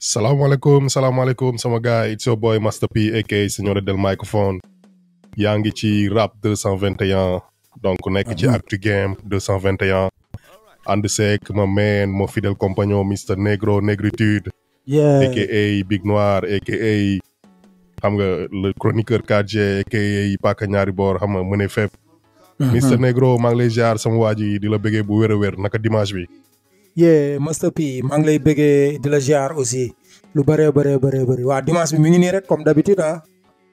salaamaaleykum salaamaaleykum sama gars yi it's your boy Master P aka Signore del microphone yaa ngi ci rap 221 donc nekk ci Actu Game 221 ànd seek ma man mon fidèle compagnon Mr Negro Negritude yeah aka Big Noir aka xam nga le chroniqueur 4G aka Paka ñaari boor xam nga mëne fépp Mr Negro maa ngi lay ziar sama waa ji di la bëggee bu wér a wér naka dimanche bi yeah Master P maa ngi lay bëggee di la ziar aussi lu bëree bëree bëree bëri waa dimanche bi mi ngi nii rek comme d'habitude ah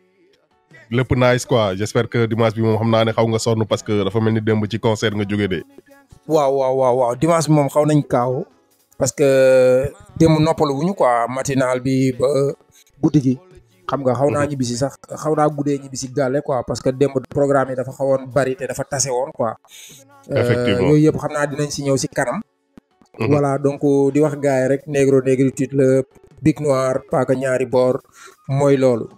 lépp nice quoi j'espère que dimanche bi moom xam naa ne xaw nga sonn parce que dafa mel ni démb ci concert nga jóge de waaw waaw waaw waaw dimanche bi moom xaw nañ kaaw parce que démb noppalu wuñu quoi matinal bi ba guddi gi xam nga xaw naa ñibbisi sax xaw naa guddee ñibbisi gàlle quoi parce que démb programme yi dafa xawoon bari te dafa tase woon quoi Effectivement. yooyu yëpp xam naa dinañ si ñëw si kanam voilà donc di wax gars yi rek négro négritude la big noir paaka ñaari boor mooy loolu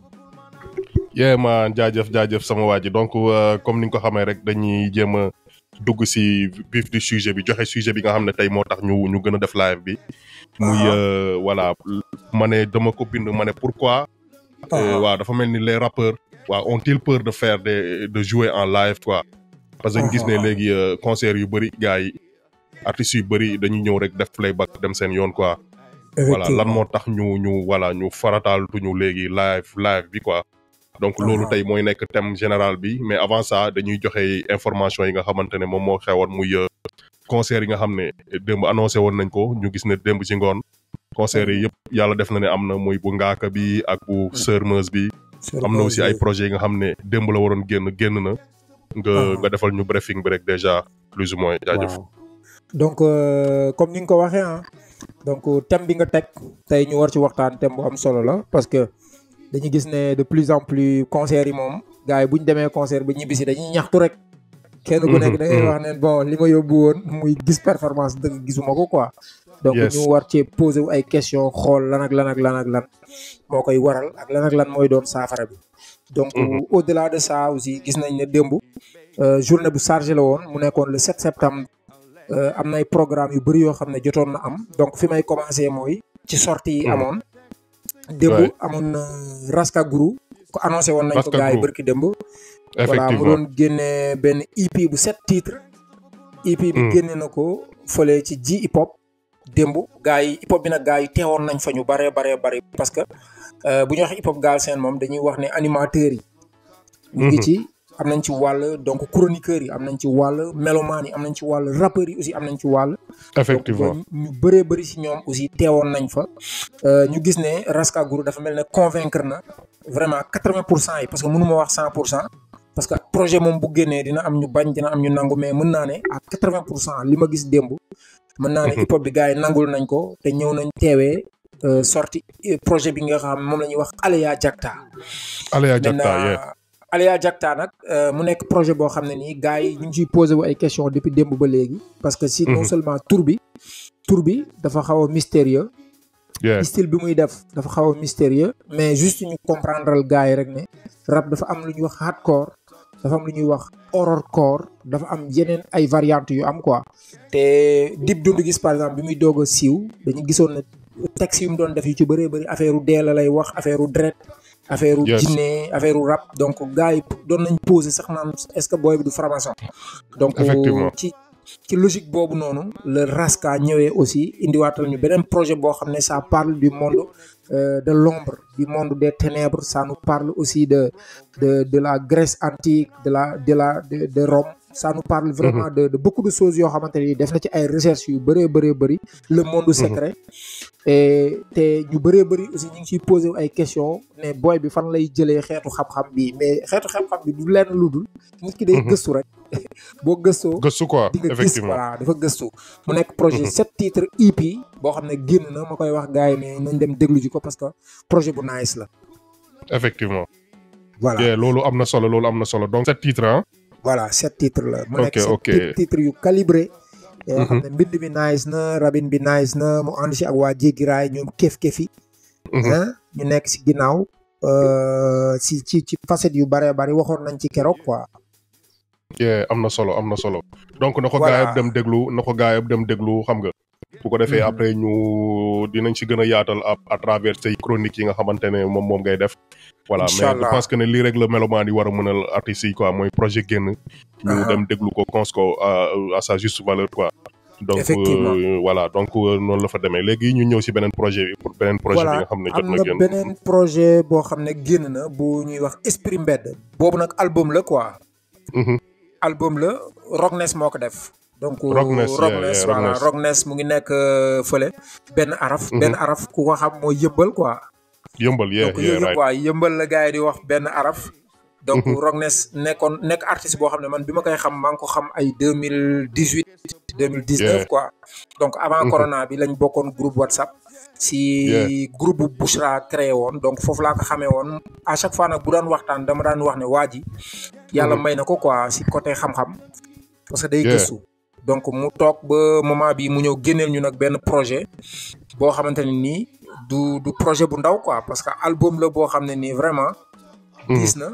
yee ma jaajëf jaajëf sama waa ji donc euh, comme ni nga ko xamee rek dañuy jéem a dugg si vif du sujet bi joxe sujet bi nga xam ne tey moo tax ñu ñu gën a def live bi muy Ah. euh, voilà ma ne dama ko bind ma ne pourquoi euh, waaw dafa mel ni les rappeurs waaw ont-ils peur de faire des de jouer en live quoi parce que ñu gis ne Ah. léegi euh, concert yu bëri gars yi artistes yu bëri dañuy ñëw rek def playback dem seen yoon quoi voilà lan moo tax ñu ñu voilà ñu farataal tuñu léegi live live bi quoi donc loolu Ah. tey mooy nekk thème général bi mais avant ça dañuy joxe information yi nga xamante ne moom moo xewoon muy euh, concert yi nga xam ne démb annoncé woon nañ ko ñu gis ne démb ci ngoon concert yi yëpp yàlla def na ne am na muy bu ngaaka bi ak bu sërmeuse bi am na aussi ay projets yi nga xam ne démb la waroon génn génn na nga Ah. nga defal ñu briefing bi rek déjà plus ou moins jaajëf waaw donc euh, comme ni nga ko waxee ah donc thème bi nga teg tey ñu war ci waxtaan thème bu am solo la parce que dañu gis ne de plus en plus concert yi moom gars yi bu ñu demee concert ba ñibbisi dañuy ñaxtu rek. kenn ku nekk da ngay Mhm, wax ne bon li ma yóbbu woon muy gis performance dëgg gisuma ko quoi. donc Yes. ñu war cee poser wu ay question xool lan ak lan ak lan ak lan moo koy waral ak lan ak lan mooy doon saafara bi. donc Mhm. au delà de ça aussi gis nañ ne démb euh, journée bu chargé la woon mu nekkoon le 7 septembre. Euh, am na ay programme yu bëri yoo xam ne jotoon na am donc fi may commencé mooy ci sortie yi Mhm. amoon démb Ouais. amoon na Raska Guru ko annoncé woon nañ ko Raska gars yi Guru. bërki démb voilà mu effectivement doon génne benn EP bu sept titres EP bi Mhm. génne na ko fële ci ji hip hop démb gars yi hip hop bi nag gars yi teewoon nañ fa ñu baree baree bari parce que euh, bu ñu wax hip hop Galsen moom dañuy wax ne animateurs yi ñu ngi Mhm. ci am nañ ci wàll donc chroniqueurs yi am nañ ci wàll mélomanes yi am nañ ci wàll rappeurs yi aussi am nañ ci wàll effectivement donc ñu bëree bëri si ñoom aussi teewoon nañ fa Euh, ñu gis ne Raska Guru dafa mel ne convaincre na vraiment quatre-vingt pour cent yi parce que mënu ma wax cent pour cent parce que projet moom bu génnee dina am ñu bañ dina am ñu nangu mais mën naa ne à quatre-vingt pour cent li ma gis démb mën naa ne Mhm. hip hop bi gars yi nangul nañ ko te ñëw nañ teewee euh, sorti euh, projet bi nga xam moom la ñuy wax Alea Jacta Alea Jacta yeah. maintenant Alea Jacta nag euh, mu nekk projet boo xam ne nii gars yi ñu ngi ciy posé wu ay questions depuis démb ba léegi parce que si non Mhm. seulement tour bi tour bi dafa xaw a mystérieux yeah. style bi muy def dafa xaw a mystérieux mais juste ñu comprendre gars yi rek ne rap dafa am lu ñuy wax hardcore dafa am lu ñuy wax horrorcore dafa am yeneen ay variantes yu am quoi te Dip Doundou Guiss par exemple bi muy doog a siiw dañu gisoon ne texte yu mu doon def yu ci bëree bëri affaire u dee la lay wax affaire u dret affaire u Yes. jinne affaire u rap donc gars yi doon nañ poser sax naan est-ce que booy bi du franc-maçon donc Effectivement. ci ci logique boobu noonu le Raska ñëwee aussi indiwaatal ñu beneen projet boo xam ne ça parle du monde euh, de l'ombre du monde des ténèbres ça nous parle aussi de de de la Grèce antique de la de la de, de Rome ça nous parle vraiment de de beaucoup de choses yoo xamante ni def na ci ay recherches yu bëree bëree bëri le monde secret et te ñu bëree bëri aussi ñu ngi ciy posé wu ay questions ne booy bi fan lay jëlee xeetu xam-xam bi mais xeetu xam-xam bi du lenn lu dul nit ki day Mhm. gëstu rek boo gëstoo gëstu quoi di nga gis effectivement voilà dafa gëstu mu nekk projet sept titres EP boo xam ne génn na ma koy wax gars yi ne nañ dem déglu ji ko parce que projet bu nice la effectivement voilà yeah, loolu am na solo loolu am na solo donc ce titre ah voilà sept titres la mu nekk Ok, sept ok. ti- titres yu calibré yoo xam Mhm. ne mbind bi nice na rabin bi nice na mu ànd si ak waa jéggi raay ñoom kef-kefi Mhm. ah ñu nekk si ginnaaw euh, si ci ci facette yu bëree bëri waxoon nañ ci keroog quoi yeah, am na solo am na solo donc na ko Voilà. gaa yëpp dem déglu na ko gaa yëpp dem déglu xam nga bu ko defee après ñu dinañ ci gën a yaatal à à travers say chroniques yi nga xamante ne moom moom ngay def. voilà mais je Inch'Allah. pense que ne lii rek la mélomane yi war a mënal artistes yi quoi mooy projet génn. ñu Ah. dem déglu ko cons ko à à sa juste valeur quoi. donc Effectivement. euh, voilà donc euh, noonu la fa demee léegi ñu ñëw ci beneen projet bi beneen projet bi voilà nga xam ne jot am na na génn. beneen projet boo xam ne génn na bu ñuy wax esprit mbedd boobu nag album la quoi Mhm. album la Rockness moo ko def donc Rockness, yeah, Rockness yeah, voilà Rockness. Rockness mu ngi nekk euh, fële benn araf Mhm. benn araf ku ko xam mooy yëmbal quoi yëmbal yeah donc yeah yooyu right quoi yëmbal la gars yi di wax benn araf donc Mhm. Rockness nekkoon nekk artiste boo xam ne man bi ma koy xam maa ngi ko xam ay deux mille dix huit deux mille dix neuf Yeah. quoi donc avant Mhm. corona bi lañ bokkoon groupe WhatsApp si groupe bu Bouchra créé woon donc foofu laa ko xamee woon à chaque fois nag bu daan waxtaan dama daan wax ne waa ji yàlla Mhm. may na ko quoi si côté xam-xam parce que day Yeah. gëstu donc mu toog ba moment bi mu ñëw génneel ñu nag benn projet boo xamante ne nii du du projet bu ndaw quoi parce que album la boo xam ne nii vraiment Mhm. gis na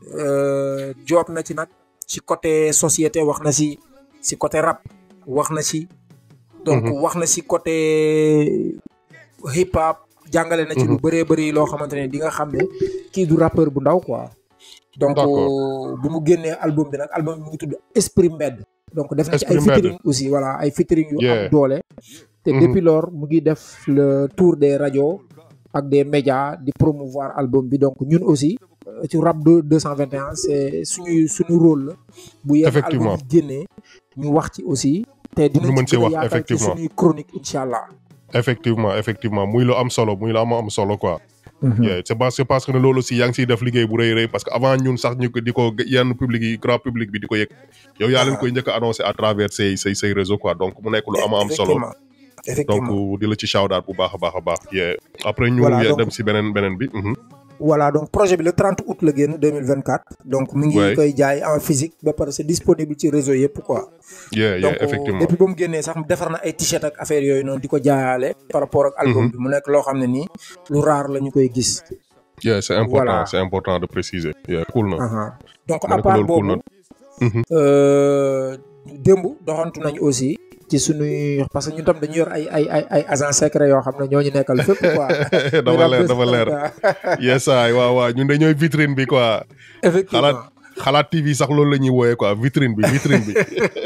euh, job na ci nag ci côté société wax na si si côté rap wax na ci donc Mhm. wax na si côté hip hop jàngale na ci lu Mhm. bëree bëri loo xamante ne di nga xam ne kii du rappeur bu ndaw quoi donc D'accord. bu mu génnee album bi nag album bi mu ngi tudd Esprit Mbedd donc def na ci ay Esprit Mbedd. featuring aussi voilà ay featuring yu am Yeah. doole te Mhm. depuis lors mu ngi def le tour des radios ak des médias di promouvoir album bi donc ñun aussi euh, ci rap de 221 c'est suñuy suñu rôle la bu yenn album Effectivement. yi génnee ñu wax ci aussi te dinañ mën ci ci gën a wax, yaatal ci effectivement. suñuy chronique incha allah effectivement effectivement muy lu am solo muy lu am am solo quoi. yeah c'est parce que parce que ne loolu aussi yaa ngi siy def liggéey bu rëy rëy parce que avant ñun sax ñu ko di ko yenn public yi grand public bi di ko yëg yow yaa leen Ah. koy njëkk a annoncé à travers say say say réseau quoi donc mu nekk lu am am solo effectivement effectivement donc di la ci shout out bu baax a baax a baax yeah après ñu Voilà, yeah, donc- dem si beneen beneen bi mhm. voilà donc projet bi le 30 août la génn 2024 donc mi ngi Ouais. koy jaay en physique ba pare c'est disponible ci réseau yëpp quoi yeah donc yeah effectivement depuis ba mu génnee sax defar na ay t-shirt ak affaire yooyu noonu di ko jaayaale par rapport ak album Mhm. bi mu nekk loo xam ne nii lu rare la ñu koy gis yeah c'est important Voilà. c'est important de préciser yeah cool na Aha. donc Ma à ne ko part loolu cool boobu na. Mhm. euh, démb doxantu nañ aussi ci suñuy parce que ñun tam dañu yor ay ay ay ay agent secret yoo xam ne ñoo ñu nekkal fépp quoi dafa leer dafa leer yes ay waaw waaw ñun dañooy vitrine bi quoi effectivement xalaat xalaat TV sax loolu la ñuy wooyee quoi vitrine bi vitrine bi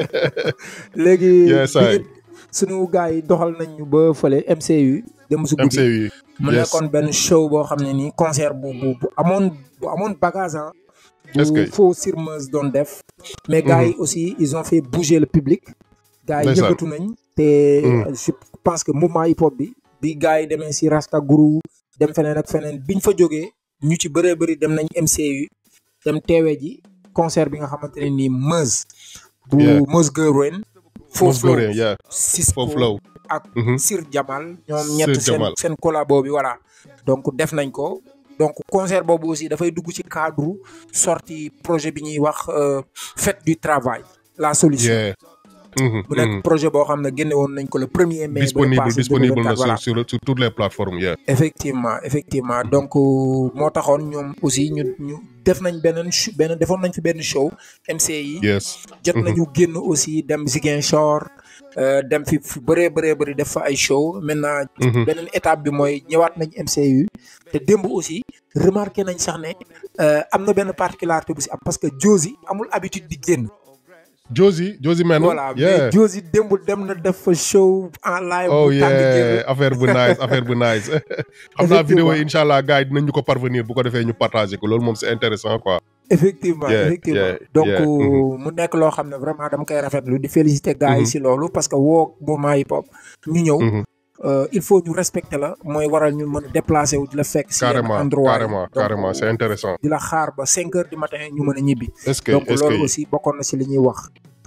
léegi Yes, bi I. ñu- suñu gars yi doxal nañ ñu ba fële MCU dem su guddi MCU mu yes nekkoon benn show boo xam ne nii concert bu bu bu amoon bu amoon bagage ah Est-ce bu que- faux Sirmeuse doon def mais gars yi aussi ils ont fait bouger le public gars yi Ndeysaan. yëngatu nañ te Mhm. je pense que mouvement hip hop bi bi gars yi demee si Rasta Guru dem feneen ak feneen biñ fa jógee ñu ci bëree bëri dem nañ MCU dem teewee ji concert bi nga xamante ne nii Meuse bu Yeah. Meuse Girl Rain Faux Mos Flow Gorée yeah Cisco faux flow ak Mhm. Sir Jamal ñoom Sir ñett seen Jamal. seen collabo bi voilà donc def nañ ko donc concert boobu aussi dafay dugg ci cadre sortie projet bi ñuy wax euh, fête du travail la solution yeah Mhm, bu nekk mhm. projet boo xam ne génne woon nañ ko le premier mai disponible passé disponible na 2024, voilà. sur sur sur toutes les plateformes yeah effectivement effectivement donc euh, moo taxoon ñoom aussi ñu ñu def nañ beneen sh- benn defoon nañ fi benn show MCI yes jot Mhm. nañu génn aussi dem Ziguinchor euh, dem fi fu bëree bëree bëri def fa ay show maintenant Mhm. beneen étape bi mooy ñëwaat nañ MCU te démb aussi remarqué nañ sax ne euh, am na benn particularité bu si am parce que Josie amul habitude di génn Josie Josie man voilà yeah mais Josie démb dem na def fa show en live oh bu tàng yeah jër affaire bu nice affaire bu nice xam naa Effectivement. vidéo yi incha allah gars yi dinañ ñu ko parvenir bu ko defee ñu partager ko loolu moom c'est intéressant quoi effectivement Yeah, effectivement yeah, donc yeah, mhm. mu nekk loo xam ne vraiment dama koy rafetlu di féliciter gars yi Mhm. si loolu parce que woo mouvement hip hop ñu ñëw Mhm. euh, il faut ñu respecter la mooy waral ñu mën a déplacer wu di la fekk si yenn carrément endroit yi. carrément Donc, carrément c'est intéressant di la xaar ba cinq heures du matin ñu mën a ñibbi est-ce que donc est-ce loolu que aussi bokkoon na si li ñuy wax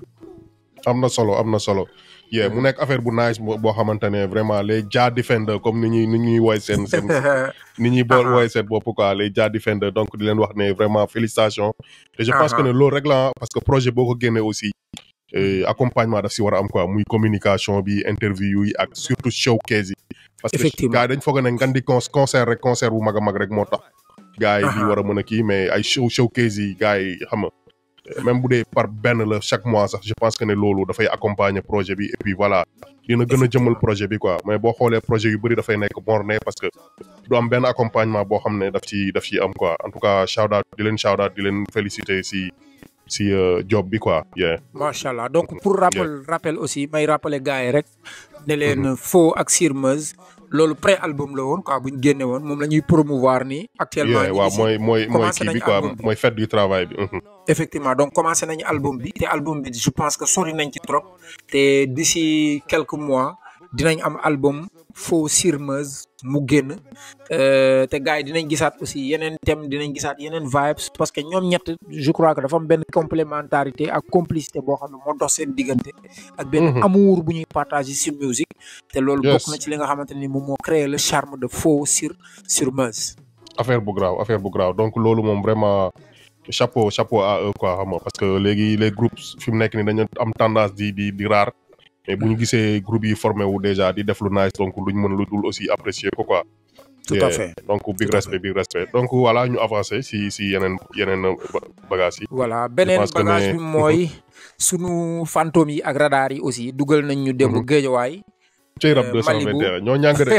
am na solo am na solo yeah mu nekk affaire bu nice boo boo xamante ne vraiment les Jah Defender comme ni ñuy ni ñuy woy seen seen ni ñuy bool Aha. woy seen bopp quoi les Jah Defender donc di leen wax ne vraiment félicitations et je pense Aha. que ne loolu rek la parce que projet boo ko génnee aussi eh, accompagnement daf si war a am quoi muy communication bi interview yi ak surtout showcase yi parce que Effectivement. gars yi dañ foog ne ngan di con concert rek concert bu mag a mag rek moo tax gars yi di Aha. war a mën a kii mais ay show showcase yi gars yi xam nga même bu dee par benn la chaque mois sax je pense que ne loolu dafay accompagner projet bi et puis voilà dina gën a jëmal projet bi quoi mais boo xoolee projet yu bëri dafay nekk morne parce que du am benn accompagnement boo xam ne daf ci daf ci am quoi en tout cas shout out di leen shout out di leen féliciter si si job bi quoi yeah. macha allah donc pour rappel rappel aussi may rappeler gars yi rek ne leen Faux ak Sirmeuse loolu pré album la woon quoi bu ñu génne woon moom la ñuy promouvoir nii actuellement waaw mooy mooy mooy kii bi quoi mooy fête du travail bi effectivement donc commencé nañu album bi te album bi je pense que sori nañ ci trop te d'ici quelques mois dinañ am album Faux Sirmeuse mu génn te gars yi dinañ gisaat aussi yeneen thème dinañ gisaat yeneen vibes parce que ñoom ñett je crois que dafa am benn complémentarité ak complicité boo xam ne moo dox seen diggante ak benn amour bu ñuy partager sur musique te loolu bokk na ci li nga xamante ni moom moo créer le charme de Faux Sir Sirmeuse affaire bu graaw affaire bu graaw donc loolu moom vraiment chapeau chapeau à eux quoi xam nga parce que léegi les groupes fi mu nekk ni dañu am tendance di di di rare mais bu ñu gisee groupe yi formé wu déjà di def lu nice donc luñ mën lu dul aussi apprécier ko quoi. tout à fait donc big respect big respect donc voilà ñu avancé si si yeneen yeneen bagages yi. voilà beneen bagage bi mooy sunu fantôme yi ak radar yi aussi dugal nañ ñu démb géejawaay. cey rab 221 ñoo ñàng de.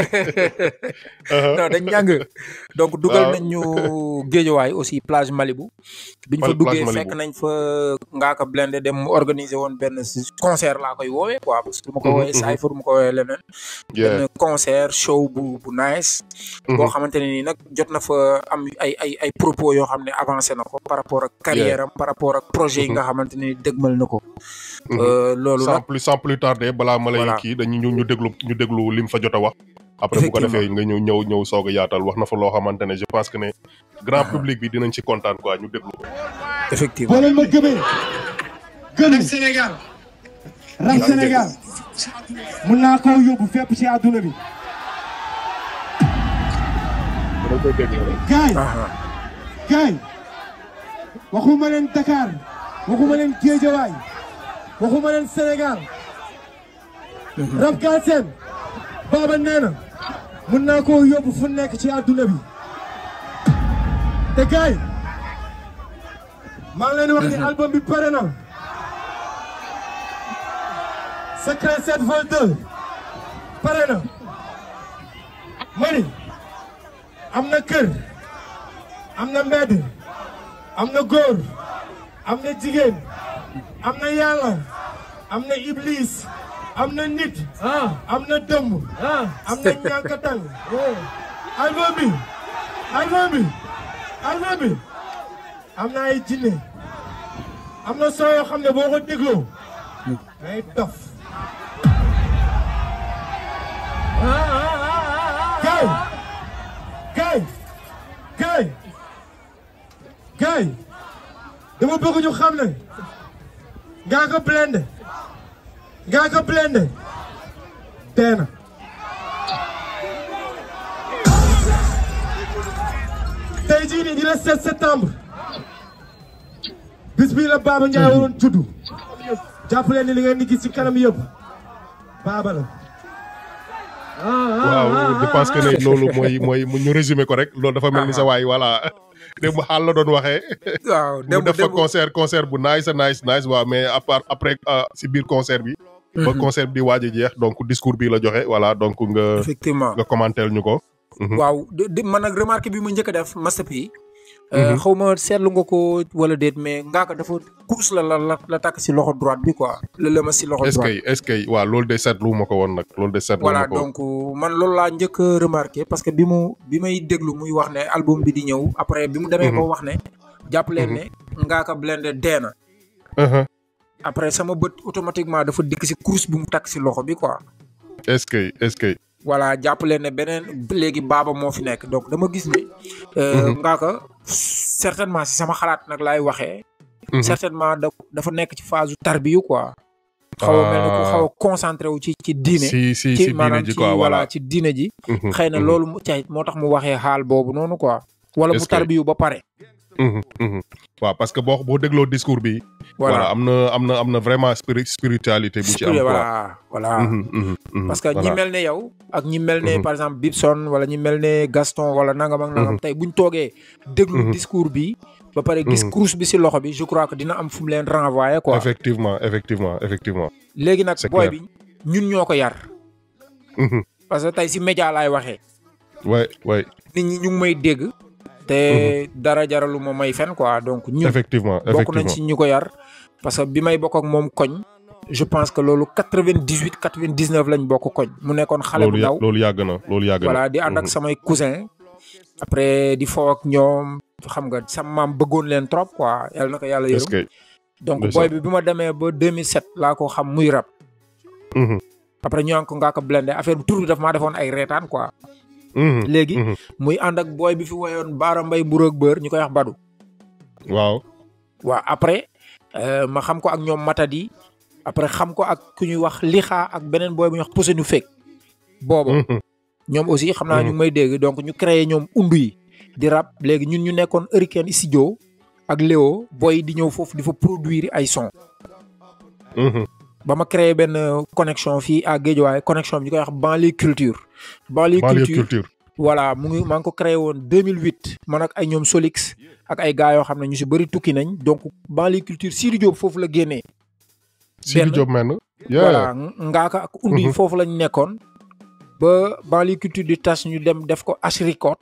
non dañ ñàng donc dugal nañ ñu géejawaay aussi plage Malibu. biñ fa duggee fekk nañ fa Ngaaka Blindé dem mu organiser woon benn concert laa koy woowee quoi parce que du ma ko woowee cypher du ma ko woowee leneen. benn concert show bu bu nice. boo xamante ne nii nag jot na fa am ay ay ay propos yoo xam ne avancé na ko par rapport ak carrière am par rapport ak projet yi nga xamante ne dëgmal na ko. loolu nag sans plus sans plus tarder balaa ma lay kii dañu ñu déglu ñu déglu lim fa jot a wax. après bu ko defee nga ñëw ñëw ñëw soog a yaatal wax na fa loo xamante ne je pense que ne grand public bi dinañ ci kontaan quoi ñu déglu. effectivement boo leen ma gëmee. gënu Sénégal. rap Sénégal. mun naa koo yóbbu fépp ci àdduna bi. gaay gaay waxuma leen Dakar waxuma leen Géejawaay waxuma leen Sénégal. rap Galsen Baba nee na mun naa koo yóbbu fu nekk ci àdduna bi te gaay maa ngi leen wax ni album bi pare na Secret 7 vol 2 pare na mani am na kër am na mbedd am na góor am na jigéen am na yàlla am na iblis am na nit am na dëmb am na ñànkatang album bi album bi album bi am na ay jinne am na soo yoo xam ne boo ko dégloo day dof gaay gaay gaay gaay dama bëgg ñu xam ne Ngaaka Blindé Ngaaka Blindé dee na tey jii nii di la 7 septembre bis bii la Baba Ndiaye waroon juddu jàpp leen ni li ngeen di gis ci kanam yëpp Baba la. waaw je pense que ne loolu mooy mooy ñu résumé ko rek loolu dafa mel ni sa waay voilà démb xaal la doon waxee. waaw mu def fa concert concert bu nice nice nice waaw mais à part après si biir concert bi. ba concert bi di waaj a jeex donc discours bi la joxe voilà donc nga. effectivement nga commenter ñu ko. waaw di man nag remarque bi mu njëkk a def Master P. xaw ma seetlu nga ko wala déet mais Ngaaka dafa course la la la takk si loxo droite bi quoi. la lëma si loxo droite est-ce que est-ce que waaw loolu de seetlu ma ko woon nag loolu de seetlu voilà ma ko donc man loolu laa njëkk a remarqué parce que bi mu bi may déglu muy wax ne album bi di ñëw après bi mu demee ba wax ne. jàpp leen ne Ngaaka Blindé dee na. après sama bët automatiquement dafa dikk si course bi mu takk si loxo bi quoi. est-ce que est-ce que. voilà jàpp leen ne beneen léegi baaba moo fi nekk donc dama gis ne. Ngaaka certainement si sama xalaat nag laay waxee. certainement da dafa nekk ci phase tarbiyu quoi. xaw a mel ne ku xaw a concentré wu ci ci diine. si si si diine ji quoi voilà ci diine ji. xëy na loolu mu cay moo tax mu waxee xaal boobu noonu quoi. wala mu tarbiyu ba pare. Mhm, mhm. waaw parce que boo boo dégloo discours bi. voilà am na am na am na vraiment spiri spiritualité bu ci am. Spirit, quoi voilà voilà Mhm, mhm, mhm. parce que ñi Voilà. mel ne yow ak ñi mel ne Mhm. par exemple Bibson wala ñi mel ne Gaston wala nangam ak nangam Mhm. tey buñ toogee déglu Mhm. discours bi ba pare gis Mhm. course bi si loxo bi je crois que dina am fu mu leen renvoyer quoi effectivement effectivement effectivement. léegi nag c'est booy clair. bi ñun ñoo ko yar Mhm. parce que tey si média laay waxee ouais ouais nit ñi ñu ngi may dégg te dara jaralu ma may fen quoi donc ñun effectivement bokk nañ effectivement. si ñu ko yar parce que bi may bokk ak moom koñ je pense que loolu quatre-vingt-dix-huit quatre-vingt-dix-neuf lañ bokk koñ mu nekkoon xale bu loolu ya ndaw loolu yàgg na loolu yàgg na. voilà di ànd ak Mhm. samay cousin après di foo ak ñoom xam nga sama maam bëggoon leen trop quoi yàlla na ko yàlla est-ce yërëm que. donc ndeysaan. booy bi bi ma demee ba 2007 laa ko xam muy rap Mhm, après ñu naan ko ngaa ko blendé affaire bi tur bi daf maa defoon ay reetaan quoi mhm, léegi mhm. muy ànd ak booy bi fi woyoon baara mbay buróog bër ñu koy wax badu waaw. waaw après euh, ma xam ko ak ñoom matadi après xam ko ak ku ñuy wax lixaa ak beneen booy bu ñuy wax posenu fekk boobu Mhm, ñoom aussi xam naa ñu ngi may dégg donc ñu créé ñoom undu yi di rap léegi ñun ñu nekkoon Hurricane studio ak Léo booy di ñëw foofu di fa produire ay son mhm. ba ma créé benn connexion fii à Guédiawaye connexion bi ñu koy wax banlieue culture banlieue banlieue culture culture. voilà mu ngi maa ngi ko créé woon 2008 man ak ay ñoom Solix ak ay gars yoo xam ne ñu si bëri tukki nañ donc banlieue culture Sidi Diop foofu la génnee Sidi benn. Diop mel na. voilà ngaaka ak undi yi Mhm. foofu lañ nekkoon ba banlieue culture di tas ñu dem def ko H record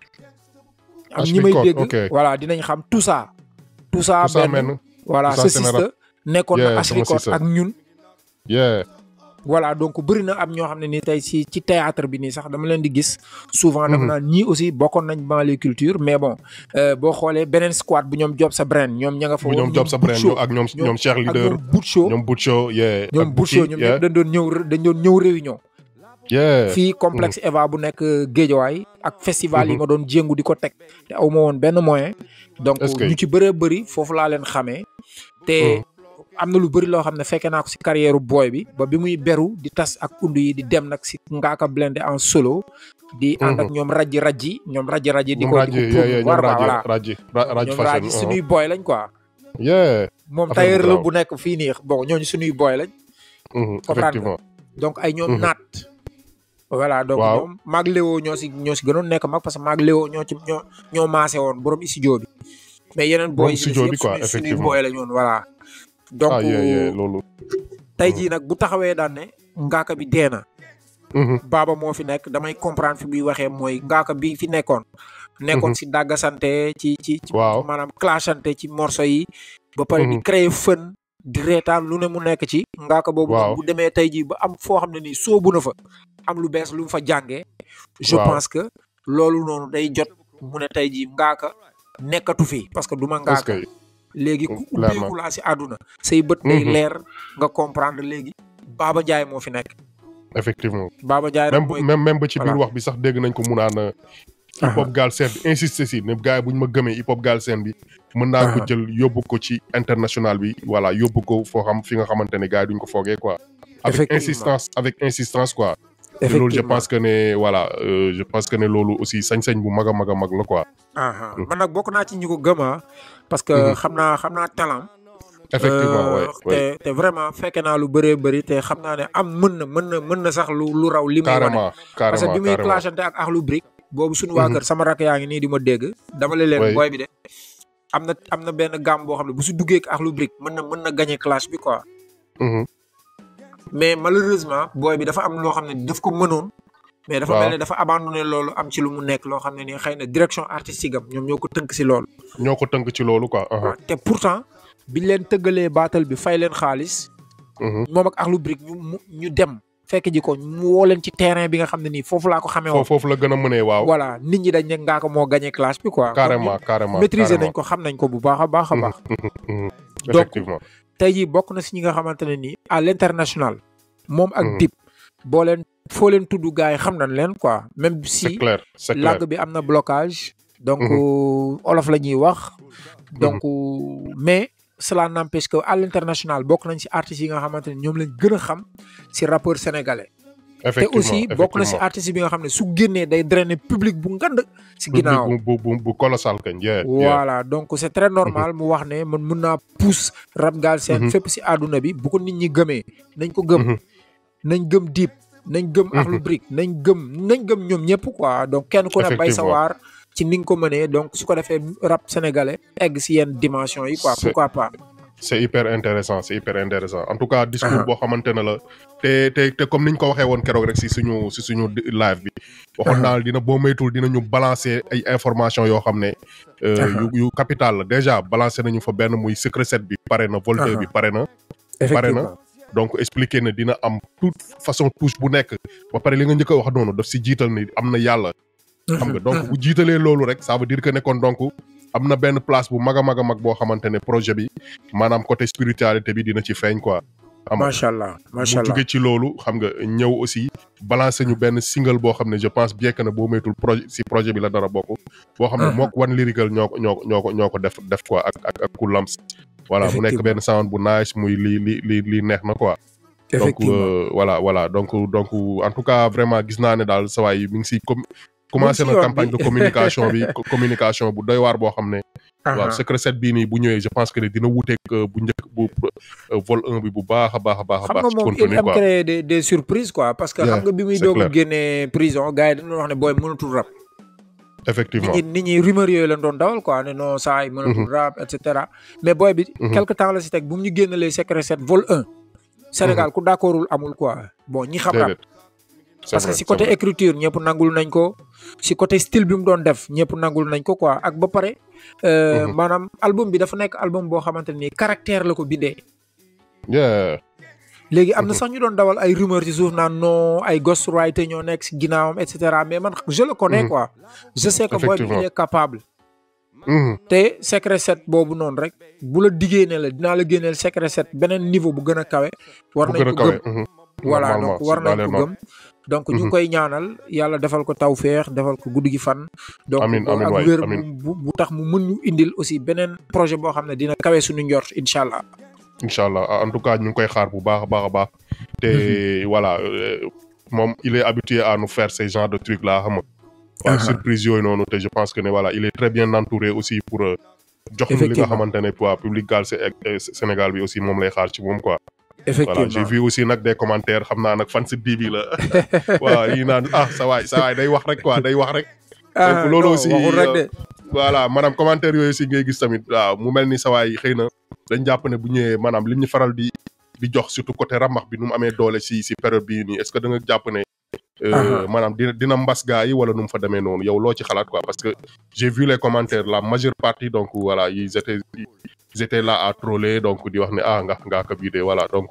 am H ñi may record, dégg ok. voilà dinañ xam tout ça tout ça Tout ça benn men. voilà tout ça sa Sénéral. sista nekkoon na Yeah, H sama record sista. ak ñun yeah. voilà donc bëri na am ñoo xam ne ni tey ci ci théâtre bi nii sax dama leen di gis souvent dama Mhm. naan ñii aussi bokkoon nañ banlieue culture mais bon euh, boo xoolee beneen squad bu ñoom Job sa brain ñoom ña nga fa bu woon ñoom Job sa brain Butcho, ñoom ak ñoom ñoom- ñoom Cheikh ak leader ñoom Butcho ñoom Butcho yeah. ñoom ak Butcho Bouti, ñoom yeah. ñëpp dañ doon ñëw dañ doon ñëw réunion yeah. fii complexe Eva bu nekk Géejawaay ak festival yi Mhm. ma doon jéngu di ko teg te aw ma woon benn moyen donc Est-ce que- ñu ci bëree bëri foofu laa leen xamee te am na lu bëri loo xam ne fekkee naa ko si carrière booy bi ba bi muy beru di tas ak undu yi di dem nag si ngaaka blende en solo di ànd ak ñoom rajji rajji ñoom rajji rajji di ñoom ko rajo di ko yeah, yeah, ñoom promouvoir quoi, rajo voilà rajo ra- rajo ñoom fashion. rajji suñuy boy lañ quoi uh-huh. yeah. moom Affaire bu tailleur la garaaw. bu nekk fii nii bon ñooñu suñuy boy lañ mhm, Comprendre effectivement. donc ay ñoom Mhm. naat voilà donc Waaw. ñoom maag Léo ñoo si ñoo si gënoon nekk mag parce que maag Léo ñoo ci ñoo ñoo maase woon borom studio bi mais yeneen Borom boy yi si studio des bi yëpp quoi, suñuy- suñuy effectivement. boy lañ woon voilà donc ah yeah, yeah, loolu. tey jii nag bu taxawee daan ne ngaaka bi dee na Mhm, baaba moo fi nekk damay comprendre fi muy waxee mooy ngaaka bi fi nekkoon nekkoon Mhm. si dàggasante ci ci ci Waaw. maanaam clashante ci morceau yi ba pare di Mhm. créer fën di reetaan lu ne mu nekk ci ngaaka boobu nag Waaw. bu demee tey jii ba am foo xam ne nii soobu na fa am lu bees lu mu fa jàngee je Waaw. pense que loolu noonu day jot mu ne tey jii ngaaka nekkatu fi parce que du ma est-ce ngaaka que léegi ku clairement. ubbeeku laa si àdduna say bët day Mhm. leer nga comprendre léegi Baba Ndiaye moo fi nekk effectivement. Baba Ndiaye nag même mooy même même ba ci biir voilà. wax bi sax dégg nañ ko mu naan hip hop Galsen bi insisté si ne gars yi bu ñu ma gëmee hip hop Galsen bi mën naa ko Aha. jël yóbbu ko ci international bi voilà yóbbu ko foo xam fi nga xamante ne gars yi duñ ko foogee quoi. avec Effectivement. insistance avec insistance quoi. te loolu je pense que ne voilà euh, je pense que ne loolu aussi sañ-sañ bu mag a mag a mag la quoi. aha Mhm. man nag bokk naa ci ñi ko gëm ah parce que Mhm. xam naa xam naa talent effectivement Euh, ouais, ouais. te te vraiment fekke naa lu bëree bëri te xam naa ne am mën na mën na mën na sax lu lu raw li muy wane carrément parce que carrément bi muy carrément clashante ak Akhlou Brick boobu suñu waa Mhm. kër sama rakk yaa ngi nii di ma dégg dama la leen Oui. booy bi de am na am na benn gamme boo xam ne bu si duggee ak Akhlou Brick mën na mën na gagner clash bi quoi Mhm. mais malheureusement booy bi dafa am loo xam ne daf ko mënoon mais dafa Waaw. mel ne dafa abandonné loolu am ci lu mu nekk loo xam ne nii xëy na direction artistique am ñoom ñoo ko tënk si loolu ñoo ko tënk ci loolu quoi. aha. waaw te pourtant biñ leen tëggalee baatal bi fay leen xaalis Mhm. moom ak Akhlou Brick ñu mu ñu dem fekk ji ko mu woo leen ci terrain bi nga xam ne nii foofu laa ko xamee woon foofu foofu la gën a mënee waaw. voilà nit ñi dañ ne ngaa ko moo gagné classe bi quoi carrément carrément maîtriser carrément. nañ ko xam nañ ko bu baax a baax a baax Mhm. Donc, effectivement. tey jii bokk na si ñi nga xamante ne nii à l'international moom ak Mhm. Dip boo leen foo leen tudd gars yi xam nañ leen quoi même c'est si clair c'est clair. langue bi am na blocage donc Mhm. olof la ñuy wax donc mais cela n'empêche que à l'international bokk nañ si artistes yi nga xamante ne ñoom lañ gën a xam si rappeur sénégalais te effectivement aussi bokk na si effectivement. artiste bi nga xam ne su génnee day drainer public bu ngand si public ginnaaw bu bu bu bu colossal kañ yeah, yeah. voilà donc c'est très normal mu wax ne man mun naa pousse rap Galsen Mhm. fépp si àdduna bi bu ko nit ñi gëmee nañ ko gëm Mhm. nañ gëm Dip nañ gëm Akhlou Brick nañ gëm nañ gëm ñoom ñëpp quoi donc kenn ku ne bay sa Effectivement. waar ci ni nga ko mënee donc su ko defee rap sénégalais egg si yenn dimension yi quoi C'est- pourquoi pas c'est hyper intéressant c'est hyper intéressant en tout cas discours Aha. boo xamante ne la te te te comme niñ ko waxee woon keroog rek si suñu si suñu di- live bi waxoon naa dina boo moytul dinañu balancer ay information yoo xam ne euh, Aha. yu yu capital la déjà balancer nañu fa benn muy secret set bi pare na volte Aha. bi pare na effectivement donc expliquer ne dina am toute façon touche bu nekk ba pare li nga njëkk a wax noonu daf si jiital ni am na yàlla xam nga donc bu jiitalee loolu rek ça veut dire que ne kon donc am na benn place bu mag a mag a mag boo xamante ne projet bi maanaam côté spiritualité bi dina ci feeñ quoi. xam nga macha allah macha mu allah jóge ci loolu xam nga ñëw aussi balancer ñu benn single boo xam ne je pense bien que ne boo moytul projet si projet bi la dara bokk. boo xam ne Mhm. mook One Lyrical ñoo ko ñoo ko ñoo ko ñoo ko def def quoi ak ak ak Cool Lamps. voilà mu nekk Effectivement. benn sound bu nice muy lii li li lii neex na quoi. donc effectivement euh, voilà voilà donc donc en tout cas vraiment gis naa ne daal sawaay yi mi ngi si com commencé si na yoon campagne bi. de communication bi co- communication bu doy waar boo xam ne waaw Aha. secret set bii nii bu ñëwee je pense que ne dina wuteeg euh, bu njëkk bu euh, vol 1 bi bu baax a baax a baax a xam baax nga ci moom il contenu aime quoi créer des des surprises quoi parce que Yeah, xam nga bi muy c'est doog a clair. génnee prison gars yi dañu wax ne booy mënatul rap nit effectivement ñi nit ñi rumeur yooyu lañ doon dawal quoi ne non saa yi mënatul rap et cetera mais booy bi Mhm. quelque temps la si teg bu mu ñu génnalee secret set vol 1 Sénégal ku d'accordul amul quoi bon ñi xam rap déedéet C'est parce que vrai, si c'est côté vrai. écriture ñëpp nangul nañ ko si côté style bi mu doon def ñëpp nangul nañ ko quoi ak ba pare euh, Mhm. maanaam album bi dafa nekk album boo xamante ni caractère la ko bindee yeah léegi am na sax ñu doon dawal ay rumeur ci suuf naan non ay ghostwriter ñoo nekk si ginnaawam et cetera mais man je le connais Mhm. quoi je sais que boy bi Effectivement. il est capable Mhm. te secret set boobu noonu rek bu la diggee ne la dinaa la génneel secret set beneen niveau bu gën a kawe war bu nañ gën a ko kawe gëm mhm. voilà Normalement, donc war c'est dans nañ les ko normes. gëm donc ñu ngi Mhm. koy ñaanal yàlla defal ko tawféex defal ko guddi gi fan donc Amiin, amiin ak waay, wér amiin. bu bu tax mu mën ñu indil aussi beneen projet boo xam ne dina kawe suñu njort incha allah incha allah en tout cas ñu ngi koy xaar bu baax a baax a baax te voilà euh, moom il est habitué à nous faire ces genres de trucs là xam nga waaw Aha. surprise yooyu noonu te je pense que ne voilà il est très bien entouré aussi pour euh, jox ñu li nga Effectivement. xamante ne waa public Galsen ak euh, Sénégal bi aussi moom lay xaar ci moom quoi voilà effectivement j'ai vu aussi nag des commentaires xam naa nag fan si bii bi la waaw yi naan ah sa waay sa waay day wax rek quoi day wax rek Ah, donc loolu non, aussi, waxul rek euh, de voilà maanaam commentaire yooyu aussi ngay gis tamit waaw mu mel ni sa waay xëy na dañ jàpp ne bu ñëwee maanaam lim ñu faral di di jox surtout côté ramax bi nu mu amee doole si si période bii nii est-ce que da nga jàpp ne euh, Aha. maanaam dina dina mbas gaa yi wala nu mu fa demee noonu yow loo ci xalaat quoi parce que j'ai vu les commentaires la majeure partie donc voilà ils étaient ils étaient là à troller donc di wax ne ah nga ngaa ko bii de voilà donc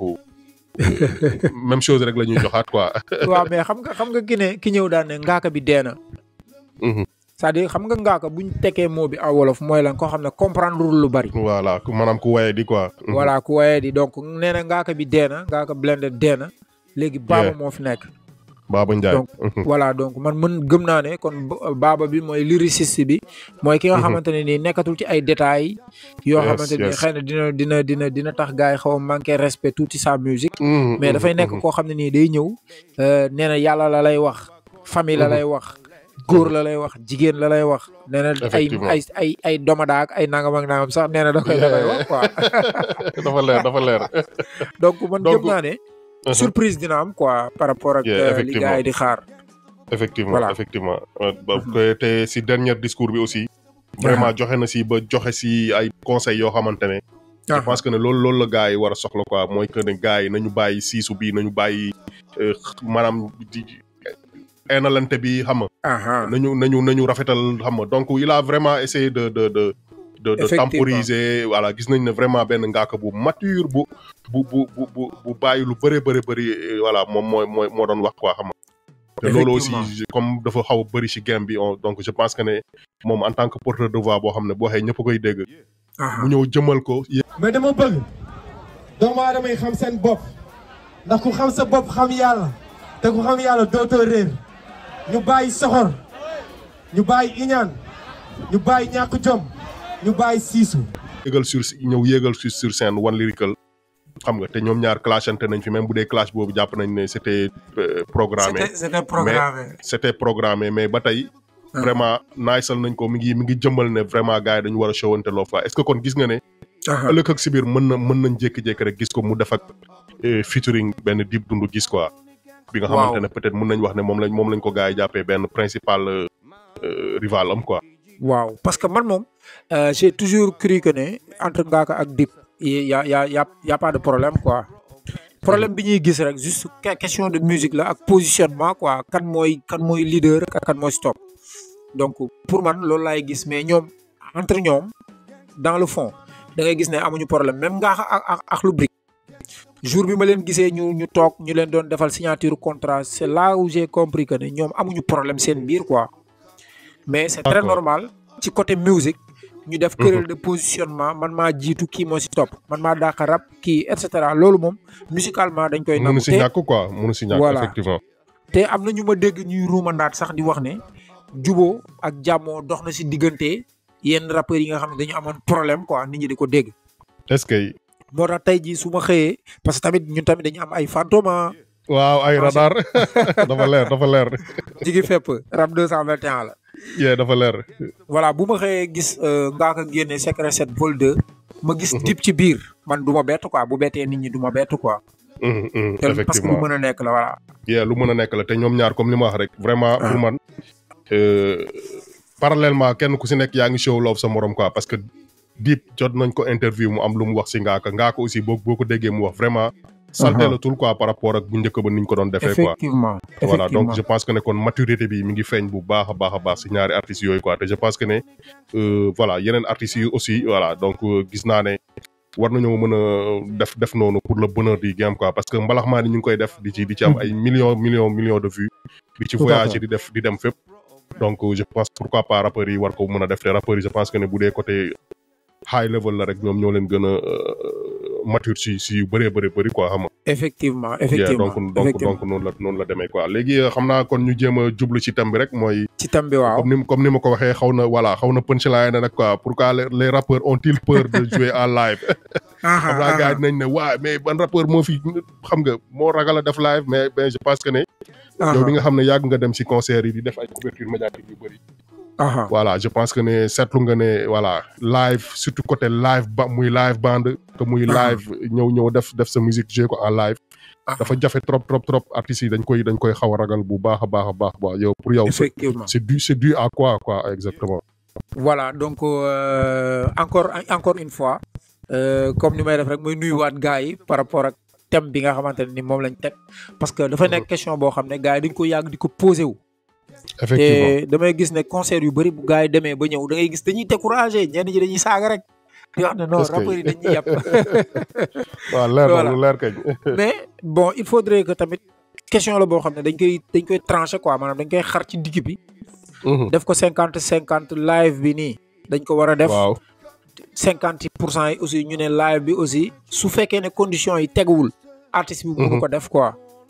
euh, même chose rek la ñuy joxaat quoi waaw mais xam nga xam nga ki ne ki ñëw daan ne ngaaka bi dee na Mhm. c'est-à-dire xam nga ngaaka buñ tekkee moo bi en wolof mooy lan koo xam ne comprendre lu bari voilà ku- maanaam ku waye di quoi Mhm. voilà ku waye di donc nee na ngaaka bi dee na ngaaka blende dee na léegi baaba Yeah. moo fi nekk Baba Ndiaye donc voilà donc man mën gëm naa ne kon ba- baaba bi mooy lyriciste bi mooy ki nga Mhm. xamante ne nii nekkatul ci ay détails yoo Yes, xamante ni yes. xëy na dina dina dina dina tax gars yi xaw a manqué respect tuuti sa musique Mhm, mais mhm, dafay nekk mhm. koo xam ne nii day ñëw euh, nee na yàlla la lay wax famille la Mhm. lay wax góor la lay wax jigéen la lay wax nee na ay Effectivement. ay ay ay domada ak ay nangam ak nangam sax nee na da koy da koy wax quoi dafa leer dafa leer donc man Donc, gëm naa ne surprise dina am quoi par rapport ak Yeah, euh, li effectivement. gars yi di xaar effectivement Voilà. effectivement Euh, ba- te- te si dernier discours bi aussi vraiment joxe na si ba joxe si ay conseils yoo xamante ne je pense que ne loolu loolu la gars yi war a soxla quoi mooy que ne gars yi nañu bàyyi siisu bi nañu bàyyi euh, maanaam di eenalante bi xam nga aha nañu nañu nañu rafetal xam nga donc il a vraiment essayé de de de de, de Effectivement. temporiser voilà gis nañ ne vraiment benn ngaaka bu mature bu bu bu bu bu bu bàyyi lu bëri bëri bëri euh, voilà moom mooy mooy moo doon wax quoi xam nga te loolu aussi Effectivement. comme dafa xaw a bëri ci game bi on- donc je pense que ne moom en tant que porteur de voix boo xam ne boo waxee ñëpp a koy dégg aha mu ñëw jëmal ko mais dama bëgg doomu aadama yi xam seen bopp ndax ku xam sa bopp xam yàlla te ku xam yàlla dootoo réer ñu bàyyi soxor ñu bàyyi iñaan ñu bàyyi ñàkk jom ñu bàyyi siisu yéegal sur ñëw yéegal sur sur scène One Lyrical xam nga te ñoom ñaar clashante nañ fi même bu dee clash boobu jàpp nañ ne c'était euh, programmé C'était c'était programmé. c'était programmé mais ba tey vraiment naajsal nañ ko mi ngi mi ngi jëmmal ne vraiment gars yi dañu war a showante loo fa est-ce que kon gis nga ne Aha. ëllëg ak si biir mën na mën nañ jékki-jékki rek gis ko mu def ak euh, featuring benn Dip Doundou gis quoi bi nga xamante ne peut-être mën nañ wax ne moom lañ moom lañ ko gars yi jàppee benn principal euh, euh, rival am quoi waaw parce que man moom euh, j'ai toujours cru que ne entre Ngaaka ak Dip y a y a y a y a pas de problème quoi problème bi ñuy gis rek juste que- question de musique la ak positionnement quoi kan mooy kan mooy leader ak kan mooy stop donc pour man loolu laay gis mais ñoom entre ñoom dans le fond da ngay gis ne amuñu problème même Ngaaka ak ak ak lu Brick jour bi ma leen gisee ñu ñu toog ñu leen doon defal signature contrat c'est là où j'ai compris que ne ñoom amuñu problème seen biir quoi mais c'est très D'accord. normal ci côté musique ñu def querelle de positionnement man maa jiitu kii moo si topp man maa dàq rap kii et cetera loolu moom musicalement dañ koy mënu nangu si te ñàkk quoi mënu si ñàkk Voilà. effectivement te am na ñu ma dégg ñuy ruumandaat sax di wax ne juboo ak jàmmoo dox na si diggante yenn rappeurs yi nga xam ne dañu amoon problème quoi nit ñi di ko dégg est-ce que moo tax tey jii su ma xëyee parce que tamit ñun tamit dañu am ay fantôme waaw ay radar dafa leer dafa leer jigi fépp rap 221 la yee dafa leer voilà bu ma xëyee gis Ngaaka génne secret 7 vol 2 ma gis Dip ci biir man du ma bett quoi bu bettee nit ñi du ma bett quoi Mhm, mhm, te parce que lu effectivement mën a nekk la voilà yee lu mën a nekk la te ñoom ñaar comme li ma wax rek vraiment pour man euh, parallèlement kenn ku si nekk yaa ngi show love sa morom quoi parce que Dip jot nañ ko interview mu am lu mu wax si Ngaaka Ngaaka aussi boo boo ko déggee mu wax vraiment salté la tul quoi par rapport ak bu njëkk ba niñ ko doon defee quoi effectivement voilà donc effectivement je pense que ne kon maturité bi mi ngi feeñ bu baax a baax a baax si ñaari artistes yooyu quoi te je pense que ne euh, voilà yeneen artistes yi aussi voilà donc euh, gis naa ne war nañoo mën a def def noonu pour le bonheur du game quoi parce que mbalax maa ni ñu ngi koy def di ci di ci am ay millions millions millions de vues di ci Tout à voyager fait. di def di dem fépp donc euh, je pense pourquoi pas rappeurs yi war ko mën a def te rappeurs yi je pense que ne bu dee côté high level la rek ñoom ñoo leen gën a euh, mature si si yu bëree bëri bëri quoi xam nga effectivement Yeah, effectivement donc donc effectivement donc noonu la noonu la demee quoi léegi euh, xam naa kon ñu jéem a jublu ci thème bi rek mooy ci tam bi waaw comme ni comme ni ma ko waxee xaw na voilà xaw na punchline na nag quoi pourquoi les, les rappeurs ont-ils peur de jouer en live xam naa gars yi dinañ ne waa mais ban rappeur moo fi xam nga moo ragal a def live mais ben je pense que ne yow bi nga xam ne yàgg nga dem ci concert yi di def ay couverture médiatique yu bëri aha voilà je pense que ne seetlu nga ne voilà live surtout côté live ba muy live band que muy live ñëw ñëw def def sa musique jouer ko en live dafa jafe trop trop trop artistes yi dañ koy dañ koy xaw a ragal bu baax a baax a baax ba yow pour yow c'est effectivement c'est dû c'est dû à quoi quoi exactement voilà donc euh, encore encore une fois euh, comme ni may def rek muy nuyuwaat gars yi par rapport ak thème bi nga xamante ne ni moom lañ teg parce que dafa nekk question boo xam ne gars yi dañ ko yàgg di ko posé wu effectivement te damay gis ne concert yu bëri bu gars yi demee ba ñëw da ngay gis dañuy découragé ñenn ñi dañuy saaga rek di wax ne non Est-ce que- rappeurs yi dañuy yàpp waaw leer na Voilà. lu leer kañ mais bon il faudrait que tamit question la boo xam ne dañ koy dañ koy tranché quoi maanaam dañ koy xar ci digg bi Mhm. def ko cinquante cinquante live bi nii dañ ko war a def waaw cinquante pour cent yi aussi ñu ne live bi aussi su fekkee ne conditions yi teguwul artiste bi mënu ko def quoi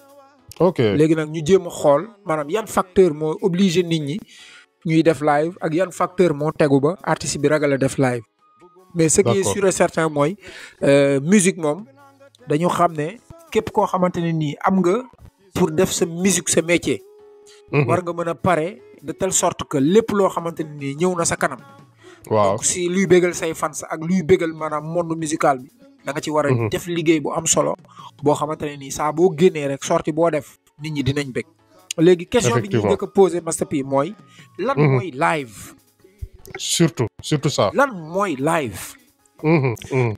ok léegi nag ñu jéem a xool maanaam yan facteur moo obligé nit ñi ñuy def live ak yan facteur moo tegu ba artiste bi ragal a def live mais ce qui est D'accord. sûr et certain mooy euh, musique moom dañu xam ne képp koo xamante ne nii am nga pour def sa musique sa métier Mhm. war nga mën a pare de telle sorte que lépp loo xamante ne nii ñëw na sa kanam waaw donc si luy bégal say fans ak luy bégal maanaam monde musical bi da nga ci war a Mhm. def liggéey bu am solo boo xamante ne nii saa boo génnee rek sorti boo def nit ñi dinañ bég léegi question bi ñuy Effectivement. njëkk a posé Master P mooy lan Mhm. mooy live surtout surtout ça lan mooy live Mhm, mhm.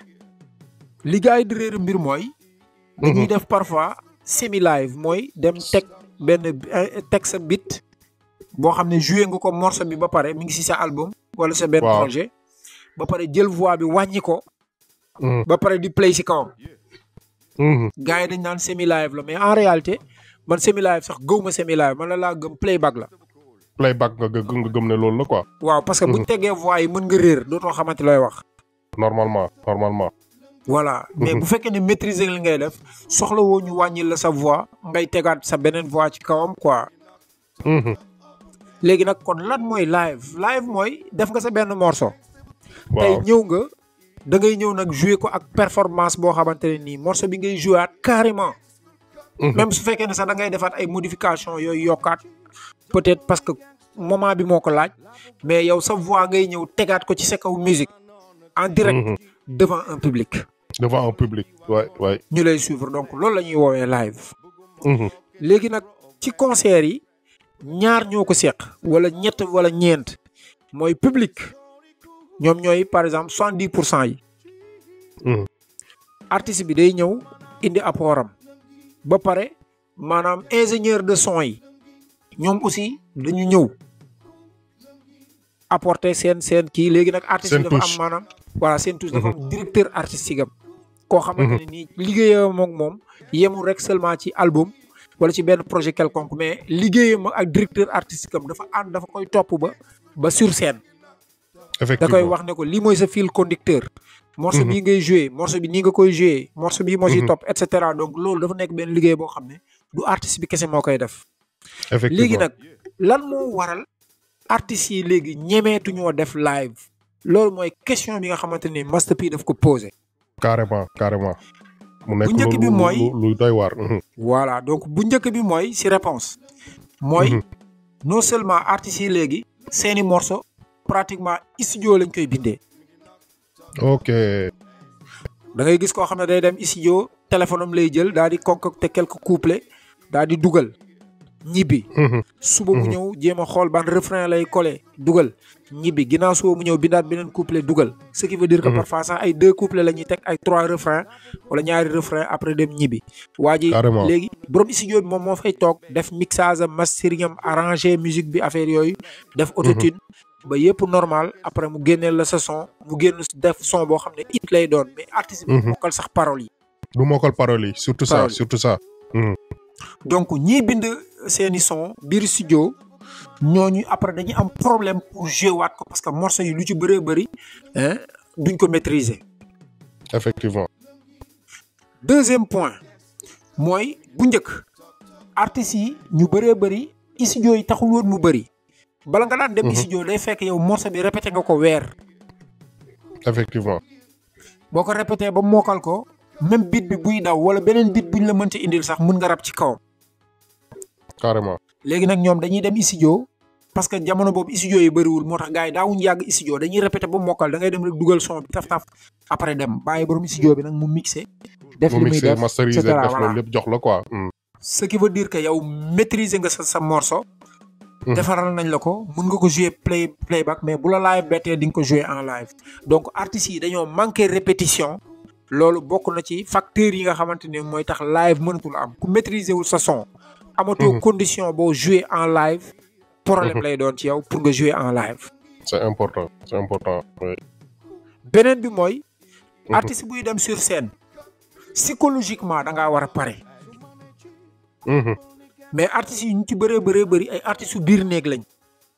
li gars yi di réer mbir mooy dañuy Mhm. def parfois semi live mooy dem teg benn eh, teg sa bit boo xam ne joué nga ko morceau bi ba pare mi ngi si sa album wala sa benn Waaw. projet ba pare jël voix bi wàññi ko Mhm, ba pare di play si kawam mhm. gars yi dañ naan semi live la mais en réalité man semi live sax gëw ma semi live man la laa gëm playback la playback nga gë- nga gëm ne loolu la quoi waaw parce que buñ tegee voix yi mën nga réer dootoo xamante looy wax normalement normalement voilà mais bu fekkee ne maîtriser li ngay def soxla woo ñu wàññil la sa voix ngay tegaat sa beneen voix ci kawam quoi Mhm. léegi nag kon lan mooy live live mooy def nga sa benn morceau tey waaw ñëw nga da ngay ñëw nag jouer ko ak performance boo xamante ne nii morceau bi ngay jouer carrément. même su fekkee ne sax da ngay defaat ay modification yooyu yokkaat peut-être parce que moment bi moo ko laaj mais yow sa voix ngay ñëw tegaat ko ci sa kaw musique en direct devant un public devant un public waay waay ñu lay suivre donc loolu la ñuy woowee live léegi nag ci concert yi ñaar ñoo ko seq wala ñett wala ñeent mooy public ñoom ñooy par exemple soixante dix pour cent yi artiste bi day ñëw indi apportam ba pare maanaam ingénieur de son yi ñoom aussi dañu ñëw apporter seen seen kii léegi nag artiste bi dafa am maanaam voilà seen touche dafa am directeur artistique am koo xamante ne nii liggéeyam ak moom yemul rek seulement ci album wala ci benn projet quelconque mais liggéeyam ak directeur artistique am dafa ànd dafa koy topp ba ba sur scène da koy wax ne ko lii mooy sa fil conducteur morceau bii ngay joué morceau bi nii nga koy joué morceau bii moo ciy topp et cetera donc loolu dafa nekk benn liggéey boo xam ne du artiste bi kese moo koy def léegi nag lan moo waral artistes yi léegi ñemeetuñoo def live loolu mooy question bi nga xamante ni Master P daf ko posé carrément carrément mu nekk bu njëkk bi mooy lu doy waar voilà donc bu njëkk bi mooy si réponse mooy non seulement artistes yi léegi seeni morceau pratiquement studio lañ koy bindee ok da ngay gis koo xam ne day dem studio téléphone am lay jël daal di concocter quelques couplets daal di dugal ñibbi suba mu ñëw jéem a xool ban refrain lay collé dugal ñibbi ginnaaw suba mu ñëw bindaat beneen couplet dugal ce qui veut dire que parfois sax ay deux couplets la ñuy teg ay trois refrains wala ñaari refrain après dem ñibbi waa ji léegi borom studio bi moom moo fay toog def mixage am mastering am arrangé musique bi affaire yooyu def autotune ba yëpp normal après mu génneel la sa son mu génn def son boo xam ne it lay doon mais artiste bi mokkal sax paroles yi du mokkal paroles yi surtout ça surtout ça donc ñii bind seeni son biir studio ñooñu après dañuy am problème pour jouer waat ko parce que morceau yi lu ci bëree bëri duñ ko maîtriser. effectivement. deuxième point mooy bu njëkk artistes yi ñu bëree bëri studio yi taxul woon mu bëri bala nga daan dem studio day fekk yow morceau bi répété nga ko weer. effectivement. boo ko répété ba mookal ko. même beat bi buy daw wala beneen beat buñ la mënti indil sax mun nga rab ci kawam. carrément. léegi nag ñoom dañuy dem studio parce que jamono boobu studio yi bëriwul moo tax gars yi daawuñ yàgg studio dañuy répété ba mokkal da ngay dem rek dugal son bi taf taf après dem bàyyi borom studio bi nag mu mixé. def li muy def masteriser def loolu lépp jox la quoi. ce qui veut dire que yow maîtriser nga sa sa morceau. defaral nañ la ko mun nga ko jouer play playback mais bu la live bettee di nga ko jouer en live donc artistes yi dañoo manqué répétition. loolu bokk na ci facteurs yi nga xamante ne mooy tax live mënatul am ku maîtriser wul sa son. amatoo condition boo jouer en live. problème lay doon ci yow pour nga jouer en live. c'est important c'est important. beneen bi mooy. artiste buy dem sur scène. psychologiquement da ngaa war a pare. mais artistes yi ñu ci bëree bëree bëri ay artistes yu biir néeg lañ.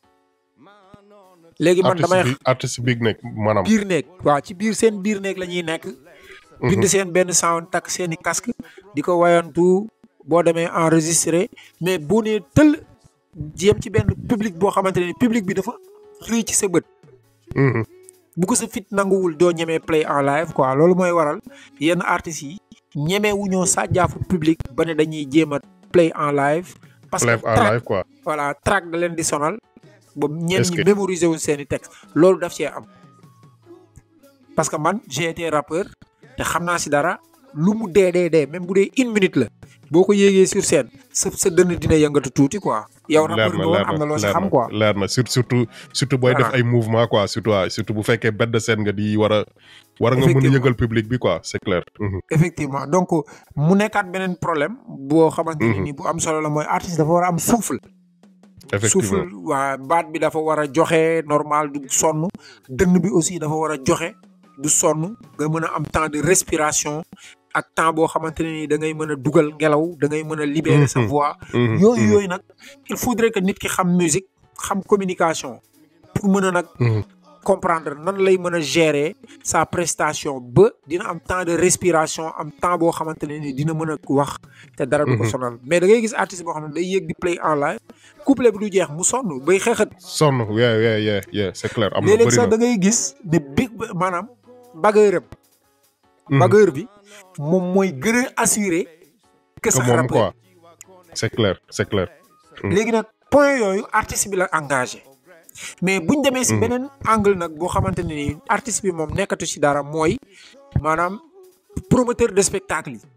léegi man damay artiste biir néeg maanaam. biir néeg waaw ci biir seen biir néeg la ñuy nekk. bind seen benn sound takk seen i casque di ko wayantu boo demee enregistré mais boo nee tël jéem ci benn public boo xamante ne public bi dafa rëy ci sa bët. bu ko sa fit nanguwul doo ñemee play en live quoi loolu mooy waral yenn artistes yi ñemee wu ñoo sàjjaafu public ba ne dañuy jéem a play en live. parce que live quoi. voilà track da leen di sonal. ba ñenn ñi mémoriser wuñ seen i texte loolu daf cee am. parce que man j'ai été rappeur. te xam naa si dara lu mu dee dee dee même bu dee une minute la boo ko yéegee sur scène sa sa dënn dina yëngatu tuuti quoi. yow rappeur nga woon am na loo si xam quoi. leer na surtout surtout booy def ay mouvement quoi surtout waaw surtout bu fekkee bedd de scène nga di war a. war nga mën a yëngal public bi quoi c'est clair. effectivement donc mu nekkaat beneen problème. boo xamante ne ni bu am solo la mooy artiste dafa war a am souffle. effectivement souffle waa baat bi dafa war a joxe normal du sonn dënn bi aussi dafa war a joxe. du sonn nga mën a am temps de respiration ak temps boo xamante ne ni da ngay mën a dugal ngelaw da ngay mën a libérer sa voix. yooyu yooyu nag il faudrait que nit ki xam musique xam communication pour mën a nag. comprendre nan lay mën a gérer sa prestation ba dina am temps de respiration am temps boo xamante ne ni dina mën a wax te dara du ko sonal mais da ngay gis artiste boo xam ne day yéeg di play en live couplet bi du jeex mu sonn bay xeexat. sonn yeah yeah yeah yeah c'est clair. am na léeg-léeg sax da ngay gis ne big maanaam bagueur am Mhm. bagueur bi moom mooy gën a assuré que que sax moom rappeur quoi c'est clair c'est clair léegi nag point yooyu artiste bi la engagé mais buñ demee si Mhm. beneen angle nag boo xamante ne nii artiste bi moom nekkatu si dara mooy maanaam promoteur de spectacle yi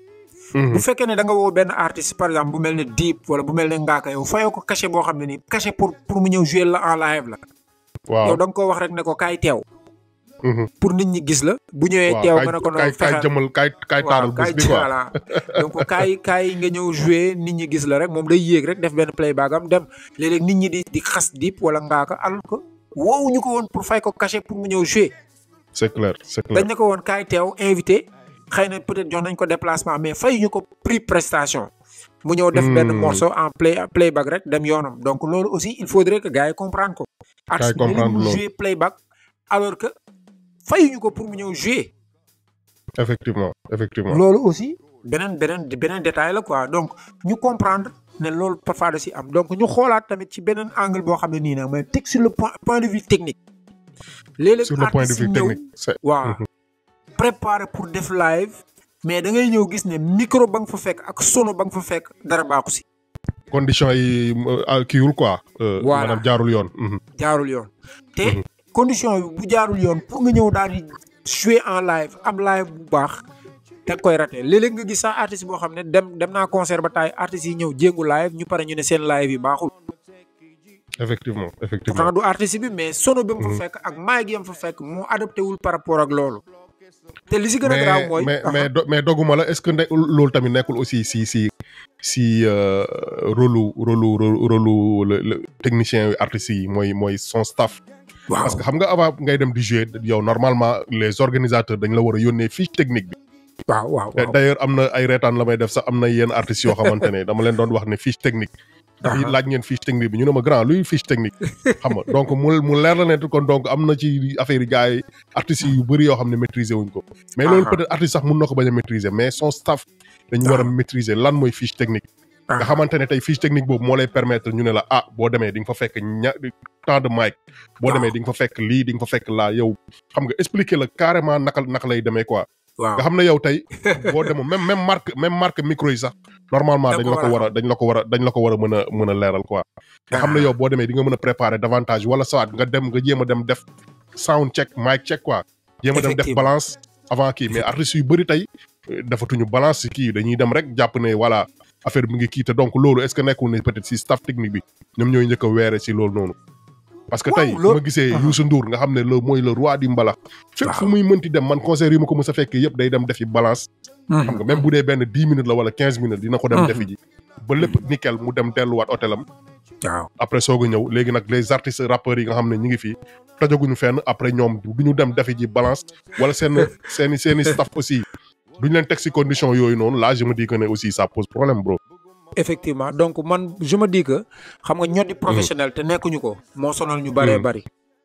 Mhm. bu fekkee ne da nga woo benn artiste par exemple bu mel ne Deep wala bu mel ne Ngaaka yow fayoo ko cachet boo xam ne nii cachet pour pour mu ñëw jouer la en live la waaw yow da nga koo wax rek ne ko kaay teew Mhm. pour nit ñi gis la bu ñëwee waaw teew kaay nga ne ko kaay noonu kaay fexeel jëmal kaay kaay taaral bés bi quoi voilà donc kaay kaay nga ñëw jouer nit ñi gis la rek moom day yéeg rek def benn playback am dem léeg-léeg nit ñi di di xas Deep wala Ngaaka alors que woowuñu ko woon pour fay ko cachet pour mu ñëw jouer c'est clair c'est clair dañ ne ko woon kaay teew invité xëy na peut-être jox nañ ko déplacement mais fayuñu ko prix prestation mu ñëw def benn Hmm. morceau en play playback rek dem yoonam donc loolu aussi il faudrait que gars yi comprendre ko artiste bi comprendre mu loolu. jouer playback alors que fayuñu ko pour mu ñëw jouer effectivement effectivement loolu aussi beneen beneen beneen détail la quoi donc ñu comprendre ne loolu parfois da si am donc ñu xoolaat tamit ci beneen angle boo xam ne nii nag mais teg sur le point point de vue technique léeg-léeg sur le point de artiste vue ñëw technique c'est waaw préparé pour def live mais da ngay ñëw gis ne micro ba nga fa fekk ak sono ba nga fa fekk dara baaxu si condition yi euh, kiiwul quoi euh, Voilà. maanaam jaarul yoon Mhm. jaarul yoon te condition bi bu jaarul yoon pour nga ñëw daal di jouer en live am live bu baax da nga koy raté léeg-léeg nga gis sax artiste boo xam ne dem dem naa concert ba taay artistes yi ñëw jéngu live ñu pare ñu ne seen live yi baaxul effectivement effectivement pourtant du artiste bi mais sono bi mu fa fekk ak mic yi mu fa fekk moo adapté wul par rapport ak loolu te li si gën a graaw mooy mais mais do- mais doguma la est-ce que ne loolu tamit nekkul aussi si si si euh, rôle rôle rôle le le technicien yu artistes yi mooy mooy son staff. waaw parce que xam nga avant ngay dem di jouer yow normalement les organisateurs dañ la war a yónnee fiche technique bi. waaw waaw te waaw d'ailleurs am na ay reetaan la may def sax am na yenn artistes yoo xamante ne dama leen doon wax ne fiche technique. ndax Aha. laaj ngeen fiche technique bi ñu ne ma grand luy fiche technique. xam nga donc mu mu leer la ne kon donc am na ci affaire yi gars yi artistes yu bëri yoo xam ne maîtriser wuñ ko. mais loolu Aha. peut-être artiste sax mun na ko bañ a maîtriser mais son staff. dañu war a Aha. maîtriser lan mooy fiche technique. nga Aha. xamante ne tey fiche technique boobu moo lay permettre ñu ne la ah boo demee di nga fa fekk ña temps de mic. boo Waaw. demee di nga fa fekk lii di nga fa fekk laa yow xam nga expliquer la carrément naka naka lay demee quoi. waaw nga xam ne yow tey boo demoo même même marque même marque micro yi sax normalement Da dañ nga la ko ko war war a dañ la ko war a dañ la ko war a mën a mën a leeral quoi nga xam ne yow boo demee di nga mën a préparer davantage wala soit nga dem nga jéem a dem def sound check mic check quoi jéem a dem def Effectivement. balance avant kii mais artistes yu bëri tey euh, defatuñu balance si kii dañuy dem rek jàpp ne voilà affaire bi ngi kii te donc loolu est-ce que nekkul ne peut-être si staff technique bi ñoom ñooy njëkk a weere si loolu noonu parce que Waaw, tey loolu- ma gisee Aha. Youssou Ndour nga xam ne le mooy le roi du mbalax fépp fu Waaw. muy mënti dem man concert yi ma ko mës a fekkee yëpp day dem defi balance xam nga même bu dee benn dix minutes la wala quinze minutes dina ko dem Mhm. defi ji ba lépp nickel mu dem delluwaat hôtelam waaw après soog a ñëw léegi nag les artistes rappeurs yi nga xam ne ñi ngi fii tojaguñu fenn après ñoom du ñu dem defi ji balance wala seen seeni seeni staff aussi duñu leen teg si condition yooyu noonu là je me dis que ne aussi ça pose problème bro effectivement donc man je me dis que xam nga ñoo di professionnel te nekkuñu ko moo sonal ñu bëree Mhm. bëri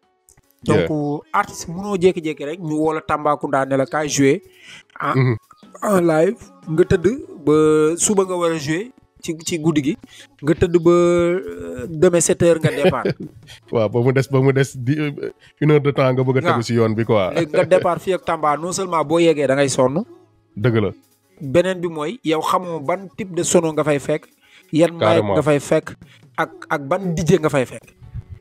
donc artiste mënoo jékki-jékki rek ñu woo la Tambacounda ne la kaay jouer en Mhm. en live nga tëdd ba suba nga war a jouer ci ci guddi gi nga tëdd ba euh, demain sept heures nga départ waaw ba mu des ba mu des di une heure de temps nga bëgg a tegu Waaw. si yoon bi quoi léegi nga départ fii ak Tamba non seulement boo yeggee da ngay sonn dëgg la beneen bi mooy yow xamoo ban type de sono nga fay fekk yan mic Carrément. nga fay fekk ak ak ban DJ nga fay fekk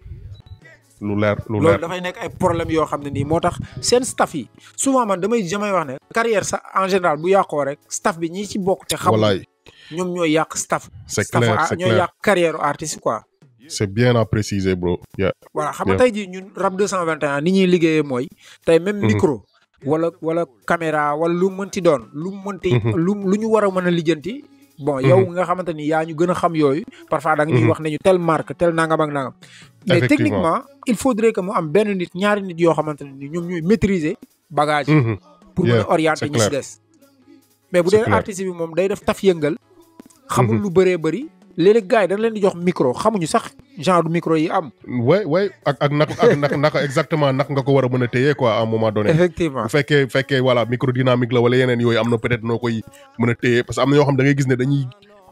lu leer lu loolu leer dafay nekk ay problème yoo xam ne nii moo tax seen staff yi souvent man damay damay wax ne carrière sax en général bu yàqoo rek staff bi ñi ci bokk te xam walaay ñoom ñooy yàq staff c'est staff clair a- c'est ñooy clair yàq carrière artiste quoi c'est bien à préciser bro yeah voilà xam nga Yeah. tey jii ñun rap 221 ni ñuy liggéeyee mooy tey même Mhm. micro wala wala caméra wala lu mu mënti doon lu mu mënti Mhm. lu lu ñu war a mën a lijjanti bon yow nga xamante ni yaa ñu gën a xam yooyu parfois da nga ñuy Mhm. wax ne ñu tel marque tel nangam ak nangam mais Effectivement. techniquement il faudrait que mu am benn nit ñaari nit yoo xamante ne ni ñoom ñooy maîtriser bagage yi Mhm. pour Yeah, mën a orienter c'est ñi si clair. des mais bu C'est dee clair. artiste bi moom day def taf yëngal xamul Mhm. lu bëree bëri léeg-léeg gars yi dañ leen di jox micro xamuñu sax genre micro yi am way way ak ak nak ak nak naka exactement nak nga ko war a mën a téye quoi à un moment donné effectivement bu fekkee bu fekkee voilà micro dynamique la wala yeneen yooyu am na peut-être noo koy mën a téye parce que am na ñoo xam da ngay gis ne dañuy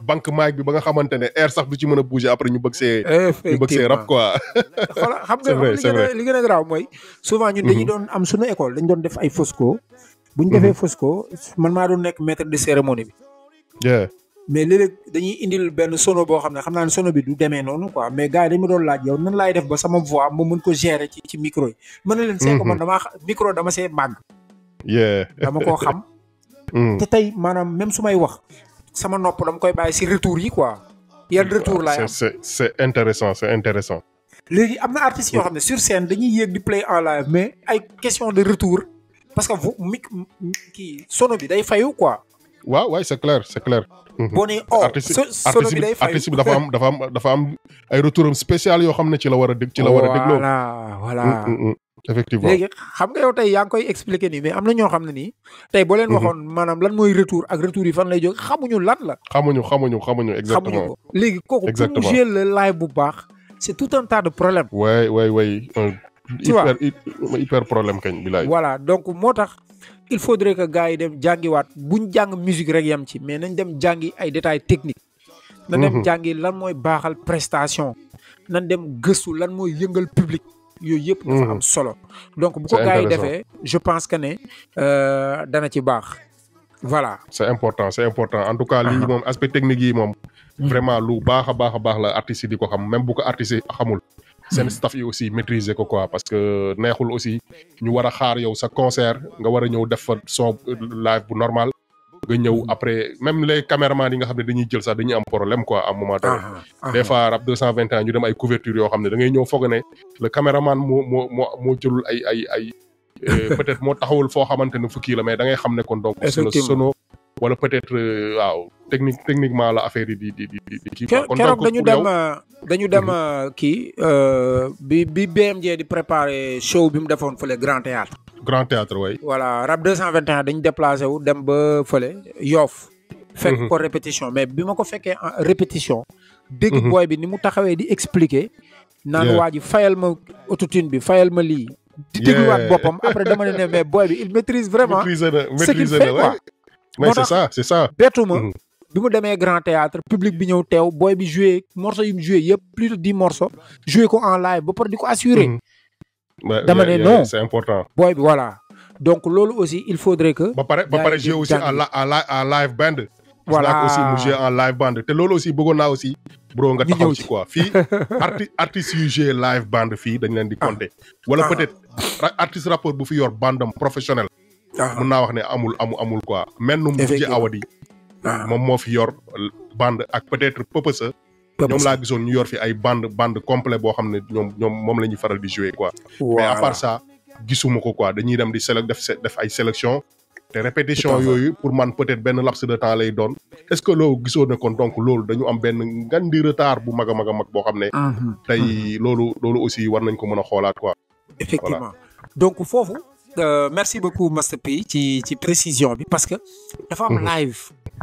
banque mic bi ba nga xamante ne air sax du ci mën a bouger après ñu bëgg see ñu bëgg see rap quoi xoolal xam C'est vrai, nga li c'est gën a vrai. li gën a garaaw mooy souvent ñun dañuy doon am suñu école dañu doon def ay fosco bu ñu defee fosco man maa doon nekk maître de cérémonie bi yeah mais léeg-léeg dañuy indil benn sono boo xam ne xam naa ne sono bi du demee noonu quoi mais gars yi dañu ma doon laaj yow nan laay def ba sama voix ma mën ko gérer ci ci micro yi mën na leen see ko man damaa xa- micro dama see màgg yeah dama koo xam Mm. te tey maanaam même su may wax sama nopp dama koy bàyyi si retour yi quoi yan retour laay am c'est c'est c'est intéressant c'est intéressant léegi am na artistes yoo xam ne sur scène dañuy yéeg di play en live mais ay question de retour parce que vo mic kii sono bi day fayu quoi waaw waay c'est clair c'est clair Mhm. boo nee oh artiste so- sono artiste bi bi day fayu artiste bi dafa am dafa am dafa am ay retouram spécial yoo xam ne ci la war a dég ci la war a dégloo voilà voilà Mm, mm, mm. effectivement léegi xam nga yow tey yaa ngi koy expliquer nii mais am na ñoo xam ne nii tey boo leen Mhm. waxoon maanaam lan mooy retour ak retour yi fan lay jóg xamuñu lan la xamuñu xamuñu xamuñu xamuñu exactement ko léegi kooku pour mu Exactement. jouer le live bu baax c'est tout un tas de problèmes waay waay waay un Tu vois. hyper hy- hyper problème kañ bilaay voilà donc moo tax il faudrait que gars yi dem jàngiwaat buñ jàng musique rek yam ci mais nañ dem jàngi ay détails techniques na dem Mhm. jàngi lan mooy baaxal prestation nañ dem gëstu lan mooy yëngal public yooyu yëpp dafa Mhm. am solo donc bu ko C'est gars yi intéressant. defee je pense que ne euh, dana ci baax voilà c'est important c'est important en tout cas lii Aha. moom aspect technique yi moom vraiment lu baax a baax a baax la artistes yi di ko xam même bu ko artistes yi xamul seen staff yi aussi maîtriser ko quoi parce que neexul aussi ñu war a xaar yow sa concert nga war a ñëw def fa son live bu normal nga ñëw après même les caméramans yi nga xam ne dañuy jël sax dañuy am problème quoi à un moment donné Aha, aha. des fois rap 221 ñu dem ay couverture yoo xam ne da ngay ñëw foog ne le caméraman moo moo moo moo jëlul ay ay ay euh, peut-être moo taxawul foo xamante ne fu kii la mais da ngay xam ne kon donc c'est le Effectivement. sono wala peut-être euh, waaw technique techniquement la affaire yi di di di di di kii quoi Ke- kon keroog donc dañu pour dem yow euh, dañu dem euh, kii euh, bi bi BMJ di préparer show bi mu defoon fële Grand Théâtre grand théâtre way voilà rap 221 dañu déplacé wu dem ba fële Yoff fekk Mhm. ko répétition mais bi ma ko fekkee en répétition dégg Mhm. booy bi ni mu taxawee di expliquer naan Yeah. waa ji fayal ma autotune bi fayal ma lii di Yeah. dégluwaat boppam après dama ne ne mais booy bi il maîtrise vraiment maîtriser na ce qu'il maîtriser fait na quoi ouais. mais Moo c'est tax- ça c'est ça bettu ma Mhm. bi mu demee grand théâtre public bi ñëw teew booy bi joué morceau yu mu joué yëpp plus de dix morceaux joué ko en live ba pare di ko assuré Mhm. Ouais, Dama yeah, ne yeah, non. c'est important booy bi voilà donc loolu aussi il faudrait que ba pare ba Gars pare yi jouer di aussi en jàng. la en li- en live band gis Voilà. naa ko aussi mu jouer en live band te loolu aussi bëggoon naa aussi bro nga Ñu taxaw ñëw ci ci. quoi fii arti artistes yu jouer live band fii dañ leen di compter wala Ah. peut-être ra- artiste rappeur bu fi yor bandam professionnel ah, mun naa wax ne amul amul amul quoi mennum ji Effectivement. awadi ah, moom moo fi yor band ak peut-être pëpësa ñoom laa gisoon ñu yor fi ay band band complet boo xam ne ñoom ñoom moom la ñuy faral di jouer quoi mais à part ça gisuma ko quoi dañuy dem di sélec def se- def ay sélection te répétition Tout à fait. yooyu pour man peut-être benn laps de temps lay doon est-ce que loolu gisoo ne kon donc loolu dañu am benn ngan di retard bu mag a mag a mag boo xam ne Mhm. tey loolu loolu aussi war nañ ko mën a xoolaat quoi effectivement donc foofu euh, merci beaucoup Master P ci ci précision bi parce que dafa am Mhm. live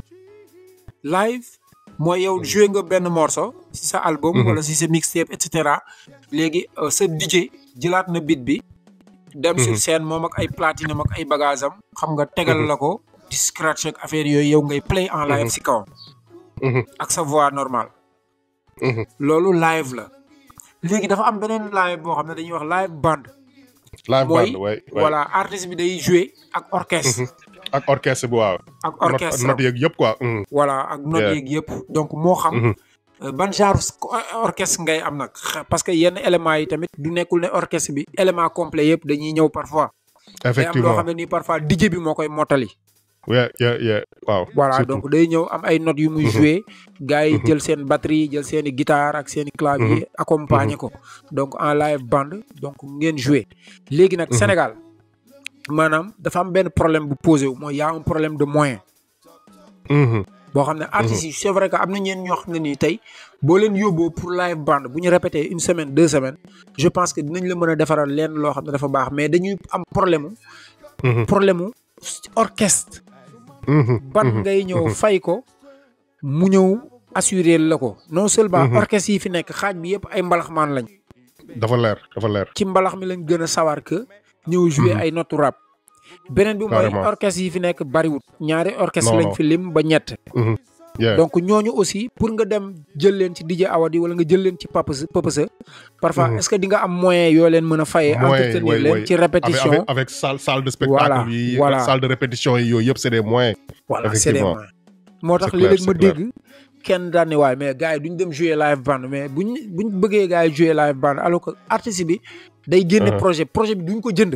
live mooy yow joué nga benn morceau si sa album Mhm. wala si sa mixtape et cetera léegi euh, sa DJ jëlaat na beat bi dem sur Mhm. scène moom ak ay platine am ak ay bagage am xam nga tegal Mhm. la ko di scratch ak affaire yooyu yow ngay play en live Mhm. si kawam Mhm, ak sa voix normale mhm. loolu live la léegi dafa am beneen live boo xam ne dañuy wax live band live mooy band way way voilà artiste bi day jouer ak orchestre ak orchestre bi waaw ak note orchestre note yeeg yëpp quoi mhm, voilà ak note Yeah. yeeg yëpp donc moo xam mhm. euh, ban genre s- or- orchestre ngay am nag Xa- parce que yenn éléments yi tamit du nekkul ne orchestre bi élément complet yëpp dañuy ñëw parfois day am loo effectivement xam ne nii parfois DJ bi moo koy mottali yeah yeah yeah waaw voilà surtout. donc day ñëw am ay notes yu muy Mhm. jouer gars yi Mhm. jël seen batterie jël seen i guitare ak seen i clavier accompagner ko donc en live band donc ngeen jouer léegi nag Mhm. Sénégal maanaam dafa am benn problème bu posé wu mooy y a un problème de moyen Mhm, boo xam ne artistes yi c'est vrai que am na ñeen ñoo xam ne nii tey boo leen yóbboo pour live band bu ñu répété une semaine deux semaines je pense que dinañ la mën a defaral leen loo xam ne dafa baax mais dañuy am problème mu mhm, problème mu orchestre mhm, ban mhm, ngay ñëw mhm. fay ko mu ñëw assurer la ko non seulement Mhm. orchestre yi fi nekk xaaj bi yëpp ay mbalaxmaan lañ dafa leer dafa leer ci mbalax mi lañ gën a sawar que ñëw jouer Mhm. ay notu rap beneen bi mooy Carrément. orchestre yi fi nekk bariwut ñaari orchestre Non, lañ non. fi lim ba ñett Mhm, Yeah. donc ñooñu aussi pour nga dem jël leen ci DJ Awadi wala nga jël leen ci Papasa Papasa parfois Mhm. est-ce que di nga am moyen yoo leen mën a fayee Moyen, entretenir ouais, leen ouais. ci avec répétition avec, avec salle salle de spectacle Voilà, yi voilà. salle de répétition yi yooyu yëpp c'est des moyens voilà c'est des effectivement. moyens moo tax C'est clair, léeg-léeg ma c'est clair. dégg kenn daan ne waaye mais gars yi duñ dem jouer live band mais buñ buñ bëggee gars yi jouer live band alors que artiste bi day génne Uh-huh. projet projet bi duñ ko jënd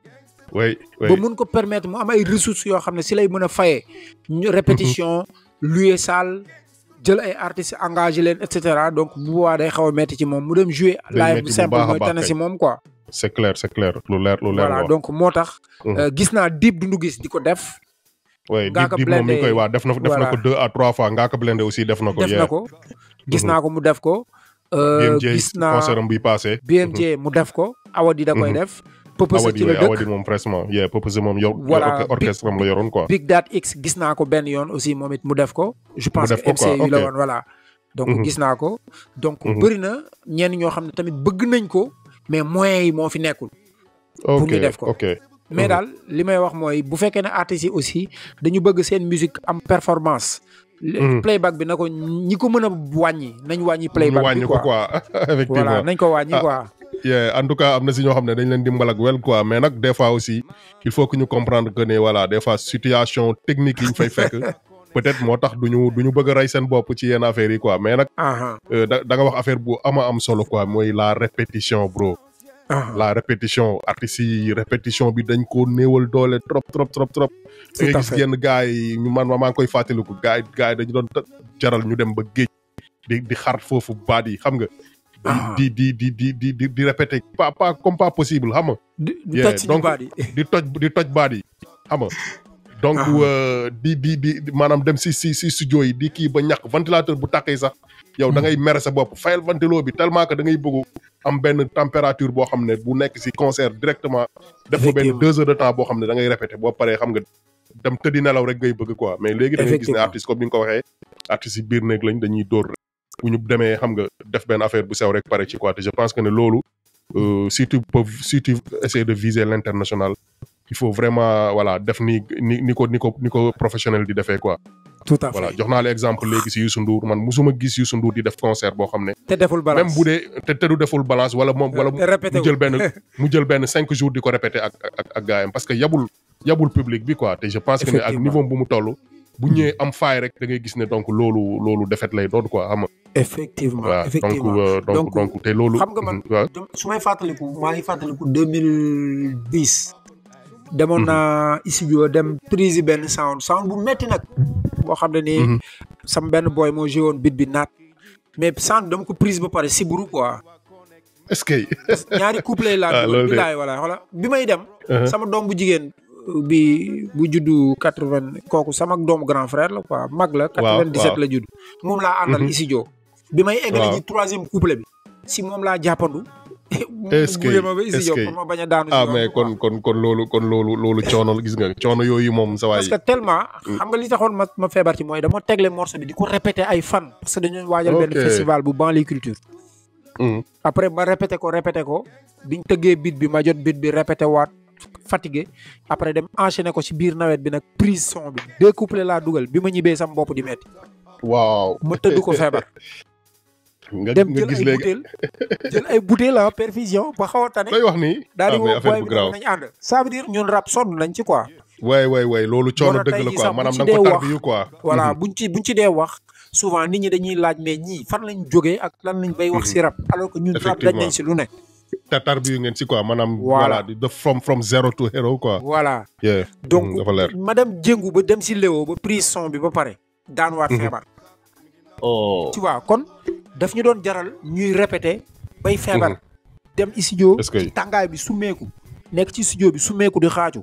oui oui ba mun ko permettre mu am ay ressources yoo xam ne si lay mën a fayee ñu répétition louer salle jël ay artistes engagé leen et cetera donc bu boobaa day xaw a metti ci moom mu dem jouer Day live metti bu bu simple baax a mooy baax tane kay. si moom quoi c'est clair c'est clair lu leer lu leer voilà wax donc moo tax Mhm. euh, gis naa Dip Doundou Guiss di ko def oui Ngaaka Dip Dip moom mi ngi Blindé, koy waa def na def na voilà. ko deux à trois fois Ngaaka Blindé aussi def na ko def yeah. na ko gis Mhm. naa ko mu def ko euh, BMJ gis naa concert am bi passé BMJ mu def ko Awadi da koy Mhm. def Pëpësa Awadi ci la oui Awadi dëkk moom prestement yeah Pëpësa moom yor Voilà, yor orchestre am la yoroon quoi Big Dat X gis naa ko benn yoon aussi moom it mu def ko je pense def que ko quoi, MCU la ok. woon voilà donc Mhm. gis naa ko donc Mhm. bëri na ñenn ñoo xam ne tamit bëgg nañ ko mais moyens yi moo fi nekkul pour ok ñu def ko. ok mais Mhm. daal li may wax mooy bu fekkee ne artistes yi aussi dañu bëgg seen musique am performance le- Mhm. playback bi na ko ñi ko mën a wàññi nañ wàññi ñu playback wàññi bi ko quoi quoi voilà effectivement nañ ko wàññi Ah. quoi yeah en tout cas am na si ñoo xam ne dañ leen dimbal ak wel quoi mais nag des fois aussi il faut que ñu comprendre que ne voilà des fois situation technique yi ñu fay fekk peut-être moo tax du ñu du ñu bëgg a rey seen bopp ci yenn affaires yi quoi mais nag aha euh, da da nga wax affaire bu ama am solo quoi mooy la répétition bro aha la répétition artistes yi répétition bi dañ ko néewal doole trop trop trop trop da Tout ngay à gis fait. yenn gars yi ñu man maa ngi koy fàttaliku gars yi gars yi dañu doon ta- jaral ñu dem ba géej di di xar foofu baat yi xam nga Ah. di di di di di di di répéter pas pas comme pas possible xam nga di di Yeah, toj suñu donc- baat yi di toj di toj baat yi xam nga donc Ah. euh, di di di di- maanaam dem si si si studio yi di kii ba ñàkk ventilateur bu tàkkee sax yow da ngay mere sa bopp fayal ventilo bi tellement que da ngay bëgg am benn température boo xam ne bu nekk si concert directement def fa benn Effectivement. deux heures de temps boo xam ne da ngay répéter boo paree xam nga dem tëddi nelaw rek ngay bëgg quoi mais léegi da ngay gis ne Effectivement. artiste comme ni nga ko waxee artistes yi biir néeg lañ dañuy dóor bu ñu demee xam nga def benn affaire bu sew rek pare ci quoi te je pense que ne loolu euh, si tu peux si tu essaies de viser l'international il faut vraiment voilà def ni ni ni ko ni ko ni ko professionnel di defee quoi tout à voilà fait jox naa la exemple léegi si Youssou Ndour man musuma gis Youssou Ndour di def concert boo xam ne te deful balance même bu dee te te du deful balance wala moom wala te répété mu jël benn mu jël benn cinq jours di ko répéter ak ak ak gaayam parce que yabul yabul public bi quoi te je pense que ne ak Effectivement. niveau bu mu toll bu ñëwee am faay rek da ngay gis ne donc loolu loolu defet lay doon quoi xam nga effectivement waaw donc effectivement euh, donc Donc, donc te loolu xam nga man waaw dem- su may fàttaliku maa ngi fàttaliku deux mille dix demoon naa studio dem prise benn sound sound bu metti nag boo xam ne nii Mhm. sama benn boy moo joué woon bit bi naat mais sound dama ko prise ba pare siburu quoi est-ce que ñaari couplet laa Ah, dugal loolu de- bilaay wala xoola bi may dem Uh-huh. sama doom bu jigéen bi bu juddu quatre vingt kooku sama doomu grand frère la quoi mag la quatre vingt dix sept waaw. la judd moom laa àndal Mhm. studio bi may eggale Waaw. ji troisième couplet bi si moom laa jàppandu Est-ce que- gunge ma ba est-ce studio que- pour ma bañ a daanu si ah yoon mais bi, quoi. kon kon kon loolu kon loolu loolu coono gis nga coono yooyu moom sa waay parce que tellement xam nga li taxoon ma ma feebar ci mooy dama tegle morceau bi di ko répété ay fan parce que dañoo waajal benn Ok. festival bu banlieue culture Mhm. après ma répété ko répété ko biñ tëggee bit bi ma jot bit bi répété waat fatigué après dem enchaîné ko ci biir nawet bi nag prise son bi deux couplets laa dugal bi ma ñibbee sama bopp di metti waaw ma tëdd ko feebar nga dem nga jël gis ay léegi butéel jël ay butéel la perfusion ba xaw a tane lay wax nii daal di ah, woo mais affaire boy bu bi grave nañ ànd ça veut dire ñun rap sonn nañ ci quoi waay waay waay loolu coono Moo tax dëgg tey la jii quoi sax bu maanaam ci da nga ko dee wax- tarbiyu quoi voilà Mhm. buñ ci buñ ci dee wax souvent nit ñi dañuy laaj mais ñii fan lañ jógee ak lan lañ bay wax si rap alors que ñun rap dañ nañ si lu ne te tarbiyu ngeen si quoi maanaam Voilà. voilà di def from from zero to hero quoi voilà yeah donc Mhm, dafa leer ma dem jéngu ba dem si léwo ba prise son bi ba pare daan waat Mhm. feebar oh tu vois kon daf ñu doon jaral ñuy répété bay feebar dem studio est-ce que ci tàngaay bi summeeku nekk ci studio bi summeeku di xaaju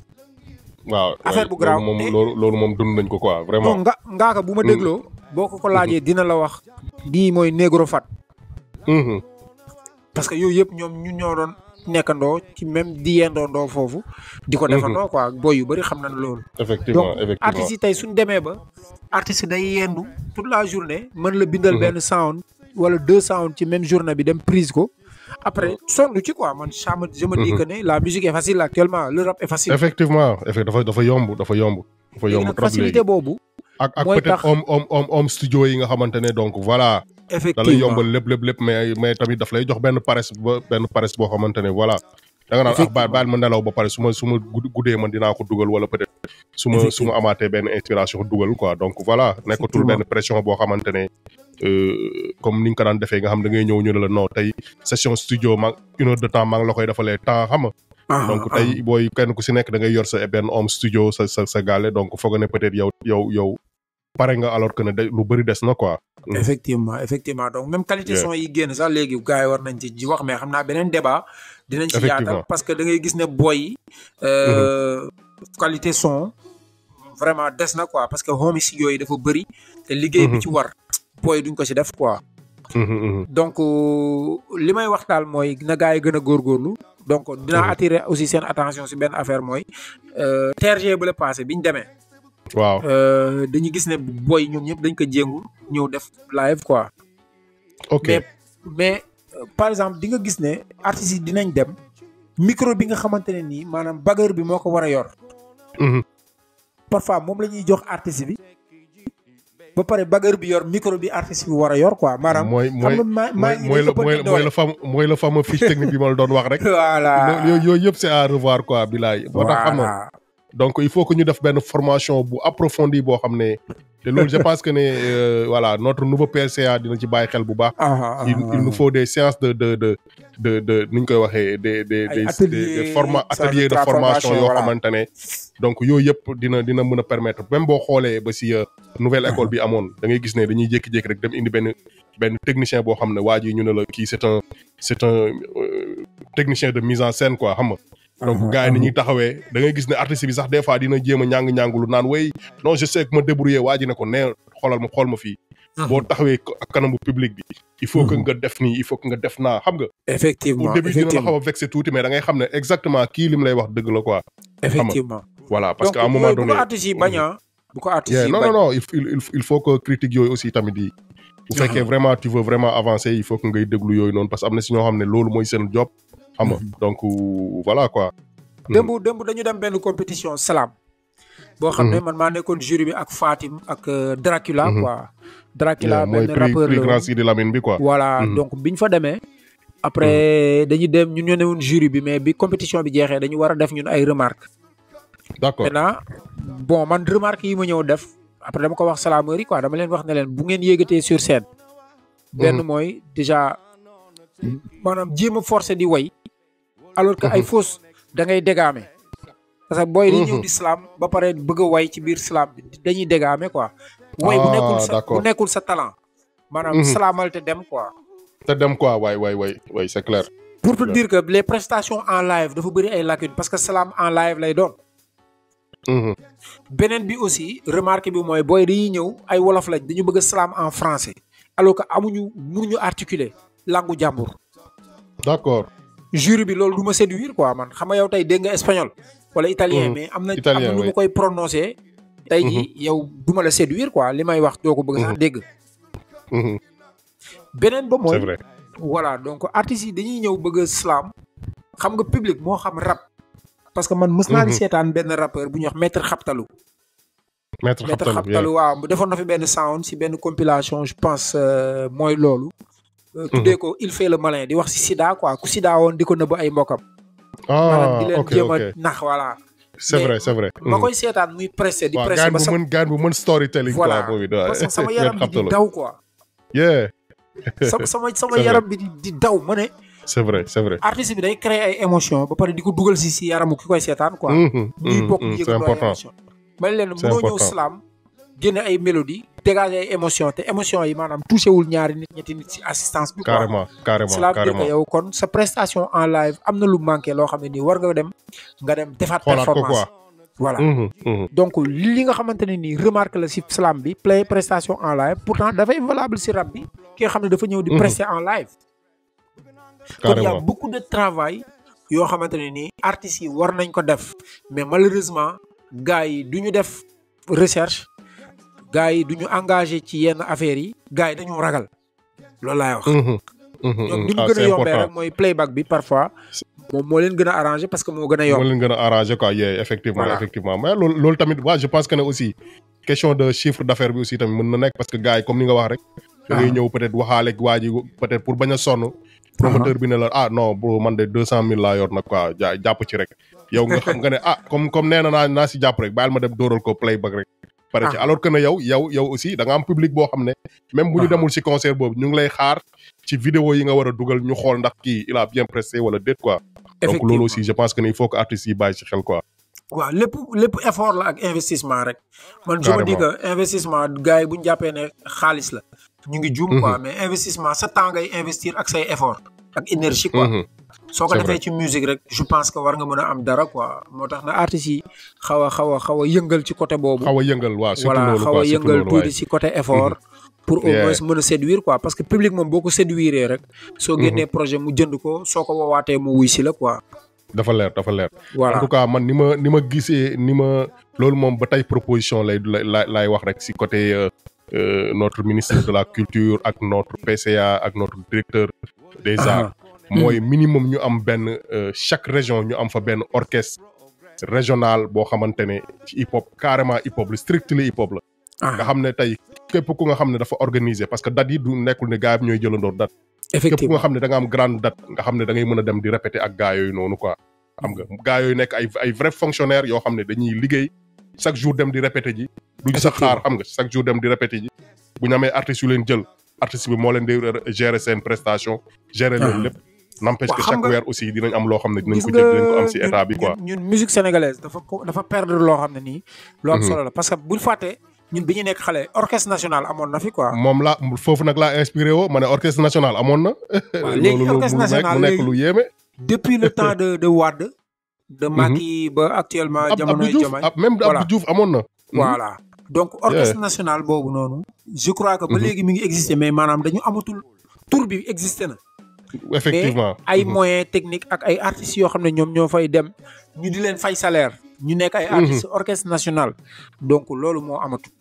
waaw Affaire waay, bu grave. loolu moom te- loolu loolu moom dund nañ ko quoi non vraiment nga ngaaka bu ma Mm. dégloo boo ko ko laajee dina la wax di mooy négro fat Mhm. parce que yooyu yëpp ñoom ñun ñoo doon nekkandoo ci même di yendoondoo foofu di ko defandoo quoi boy yu bëri xam nañ loolu effectivement donc effectivement artistes yi tey suñ demee ba artiste day yendu toute la journée mën la bindal Mhm. benn sound wala deux sound ci même journée bi dem prise ko après sonn ci quoi man ça me je me dis Mhm. que ne la musique est facile actuellement le rap est facile effectivement effect dafa dafa yomb dafa yomb dafa léegi yomb nag trop facilité léegi boobu ak ak mooy peut-être tax home home home home studio yi nga xamante ne donc voilà. da lay effectivement yombal lépp lépp lépp mais mais tamit daf lay jox benn paresse ba benn paresse boo xamante ne voilà. da nga naan ah baal Effectivement. baal ma nelaw ba pare su ma su ma gud- guddee man dinaa ko dugal wala peut-être. su ma su ma Effectivement. amaatee benn inspiration dugal quoi donc voilà. nekkatul Effectivement. benn pression boo xamante ne euh, comme ni nga ko daan defee nga xam da ngay ñëw ñu ne la non tey session studio ma une heure de temps maa ngi la koy defalee temps xam nga. Ah, donc ah, tey booy kenn ku si nekk da ngay yor sa benn home studio sa sa sa gaale donc foog ne peut-être yow yow yow pare nga alors que ne de lu bëri des na quoi. ah. effectivement effectivement donc même qualité Yeah. son yi génn sax léegi gars yi war nañ ci ji wax mais xam naa beneen débat dinañ ci yaatal Effectivement. parce que da ngay gis ne boy yi euh, qualité son vraiment des na quoi parce que home studio yi dafa bëri te liggéey bi Mhm. ci war boy duñ ko ci def quoi Mhm, mhm. donc euh, li may wax daal mooy na gars yi gën a góorgóorlu donc dinaa Mhm. attirer aussi seen attention si benn affaire mooy euh, TRG bu la passé bi ñu demee waaw euh, dañu gis ne boy ñoom ñëpp dañ ko jéngu ñëw def live quoi ok mais mais euh, par exemple di nga gis ne artistes yi dinañ dem micro bi nga xamante ne nii maanaam bagueur bi moo ko war a yor Mhm. parfois moom la ñuy jox artiste bi ba pare bagueur bi yor micro bi artiste bi war a yor quoi maanaam mooy xam mooy nga maa maa ngi mooy lay la mooy ëppante la mooy doole. la fam mooy la fameux fiche technique bi ma la doon wax rek. voilà yooyu yooyu yëpp c'est à revoir quoi bilaay. moo tax xam nga voilà donc il faut que ñu def benn formation bu approfondie boo xam ne te loolu je pense que ne euh, voilà notre nouveau PCA dina ci bàyyi xel bu baax. ah, ah, il ah, il nous ah. faut des séances de de de de de nu ñu koy waxee des des Ay des ateliers, des forma ça, de ateliers de transformation, formation yoo voilà. xamante ne donc yooyu yëpp dina dina mën a permettre même boo xoolee ba si euh, nouvelle école bi amoon da ngay gis ne dañuy jékki-jékki rek dem indi benn benn technicien boo xam ne waa ji ñu ne la kii c'est un c'est un euh, technicien de mise en scène quoi xam nga. donc gars yi ni ñuy taxawee da ngay gis ne artiste bi sax des fois dina jéem a ñàng-ñàngulu naan way non je sais que ma débrouiller waa ji ne ko nee xoolal ma xool ma fii boo taxawee ko- ak kanamu public bi il faut que Mhm. nga def nii il faut que nga def naa xam nga effectivement au début dina la effectivement xaw a vexé tuuti mais da ngay xam ne exactement kii li mu lay wax dëgg la quoi effectivement voilà parce donc que à un moment yooyu bu donné ko artistes yi bañ a bu ko artistes Yeah, yi non bañ non non il, il, il- il faut que critique yooyu aussi tamit yi bu fekkee vraiment tu veux vraiment avancer il faut que ngay déglu yooyu noonu parce que am na si ñoo xam ne loolu mooy seen job xam nga donc euh, voilà quoi démb démb dañu dem benn compétition salam boo xam ne man maa nekkoon jury bi ak Fatim ak euh, Dracula Mhm. quoi Dracula Yeah, mooy benn prix rappeur prix la grand woon. Sidi Lamine bi quoi voilà Mhm. donc biñ fa demee après dañu dem ñun ñoo ne woon jury bi mais bi compétition bi jeexee dañu war a def ñun ay remarques d'accord maintenant bon man remarques yi ma ñëw def après dama ko wax salaameur yi quoi dama leen wax ne leen bu ngeen yéegatee sur scène benn Mhm. mooy déjà maanaam jéem a forcer di way alors que ay Mhm. fausse da ngay dégaame parce que booy di ñëw Mhm. di slam ba pare bëgg a way ci biir slam bi dañuy dégaame quoi way bu Ah, nekkul sa bu d'accord. nekkul sa talent maanaam Mhm. slamal te dem quoi te dem quoi waay waay waay waay c'est clair pour te Ouais. dire que les prestations en live dafa bëri ay lacunes parce que slam en live lay doon Mhm. beneen bi aussi remarque bi mooy booy dañuy ñëw ay wolof lañ dañu bëgg a slam en français alors que amuñu mënuñu articuler langue jàmbur d'accord jury bi loolu du ma séduire quoi man xam nga yow tey dégg nga espagnol wala italien Mhm. mais am na am Italien, na nu oui. ma koy prononcer tey ji yow du ma la séduire quoi li may wax doo ko bëgg sax Mhm. dégg Mhm. beneen ba c'est mooy vrai voilà donc artistes yi dañuy ñëw bëgg a slam xam nga public moo xam rap parce que man mës naa di Mhm. seetaan benn rappeur bu ñuy wax maître xaptalu maître maître xaptalu xaptalu waaw mu defoon na fi benn sound si benn compilation je pense euh, mooy loolu Euh, tuddee ko il fait le malin di wax si sida quoi ku sida woon di ko nëbb ay mbokkam maanaam ah di leen ok jéem a ok nax voilà c'est mais vrai c'est vrai ma Mhm. koy seetaan muy pressé di waaw pressé gaan ba bu sama mën gaan bu mën storytelling voilà quoi boobu doy parce que sama yaram bi di daw quoi yeah sama sama sama C'est yaram bi di di daw ma ne c'est vrai c'est vrai artiste bi day créer ay émotion ba pare di ko dugal si si yaramu ki koy seetaan quoi Mhm, ñuy mhm, bokk mhm, c'est yëgandoo ay important émotion ma ne leen C'est mënoo ñëw important. slam génne ay mélodie dégager ay émotion te émotion yi maanaam touché wul ñaari nit ñetti nit si assistance bi quoi carrément carrément cela veut dire que carrément yow kon sa prestation en live am na lu manqué loo xam ne nii war nga dem nga dem defaat xoolaat ko performance quoi voilà Mhm, mhm. donc li nga xamante ne nii remarque la si slam bi play prestation en live pourtant dafay valable si rap bi ki nga xam ne dafa ñëw di Mhm. prester en live kon y a carrément beaucoup de travail yoo xamante ne nii artistes yi war nañ ko def mais malheureusement gars yi du ñu def recherche gars yi du ñu engagé ci yenn affaires yi gars yi dañu ragal loolu laay wax Mhm, mhm, ñoom mhm. ni mu Ah, gën a c'est yombee important rek mooy playback bi parfois moom moo leen gën a arrangé parce que moo gën a moo yomb leen gën a arrangé quoi yeah effectivement Voilà. effectivement mais loolu loolu tamit waa je pense que ne aussi question de chiffre d'affaires bi aussi tamit mën na nekk parce que gars yi comme ni nga wax rek da ngay ñëw peut-être waxaale waa ji peut-être pour bañ a sonn promoteur bi ne la ah non bro man de deux cent mille laa yor nag quoi ja jàpp ci rek yow nga xam nga ne ah comme comme nee na naa naa si jàpp rek bàyyil ma dem dóoral ko playback rek pare ci alors que ne yow yow yow aussi da nga am public boo xam ne même bu ñu demul si concert boobu ñu ngi lay xaar ci vidéo yi nga war a dugal ñu xool ndax kii il a bien pressé wala déet quoi donc loolu aussi je pense que ne il faut que artistes yi bàyyi ci xel quoi waaw lépp lépp effort la ak investissement rek man je me dis que investissement gars yi bu ñu jàppee ne xaalis la ñu ngi juum quoi mais investissement sa temps ngay investir ak say effort ak énergie quoi soo ko defee ci musique rek je pense que war nga mën a am dara quoi moo tax na artistes yi xaw a xaw a xaw a yëngal ci côté boobu xaw a yëngal waaw surtout voilà loolu xaw quoi a surtout yëngal loolu tuuti waaye ci côté effort pour au Yeah. moins mën a séduire quoi parce que public moom boo ko séduire rek soo génnee projet mu jënd ko soo ko woowaatee mu wuy si la quoi dafa leer dafa leer voilà en tout cas man ni ma ni ma gisee ni ma loolu moom ba tey proposition lay lay lay wax rek si côté euh, euh, notre ministre de la culture ak notre PCA ak notre directeur des arts mooy minimum ñu am benn euh, chaque région ñu am fa benn orchestre régional boo xamante ne ci hip hop carrément hip hop la strictly hip hop la nga xam ne tey képp ku nga xam ne dafa organiser parce que date yi du nekkul ne gars yi ñooy jëlandoor date képp ku effectivement nga xam ne da nga am grande date nga xam ne da ngay mën a dem di répéter ak gars yooyu noonu quoi xam nga gars yooyu nekk ay ay vrai fonctionnaires yoo xam ne dañuy liggéey chaque jour dem di répéter ji duñ sax xaar xam nga chaque jour dem di répéter ji bu ñu amee artistes yu leen jël artiste bi moo leen di gérer seen prestation gérer leen lépp n'empêche Waaw, que xam chaque nga- weer aussi dinañ am loo xam ne dinañ gis ko nga jël dinañ ko am si ñun- état bi quoi ñun ñun musique sénégalaise dafa ko dafa perdre loo xam ne nii lu am Mhm. solo la parce que buñ fàttee ñun bi ñu nekk xale orchestre national amoon na fi quoi moom la foofu nag laa inspiré woo ma ne orchestre national amoon na waaw léegi loolu lu orchestre mu nekk national mu nekk léegi lu yéeme depuis le temps de de Wade de Macky ba actuellement Ab- jamonoy Abdou Diouf Diomaye ab- même Voilà. Abdou Diouf amoon na voilà donc orchestre national boobu noonu je crois que ba Mhm. léegi mi ngi exister mais maanaam dañu amatul tur bi exister na effectivement ay Mhm. moyens techniques ak ay artistes yoo xam ne ñoom ñoo fay dem ñu di leen fay salaire ñu nekk ay artistes orchestre national donc loolu moo amatul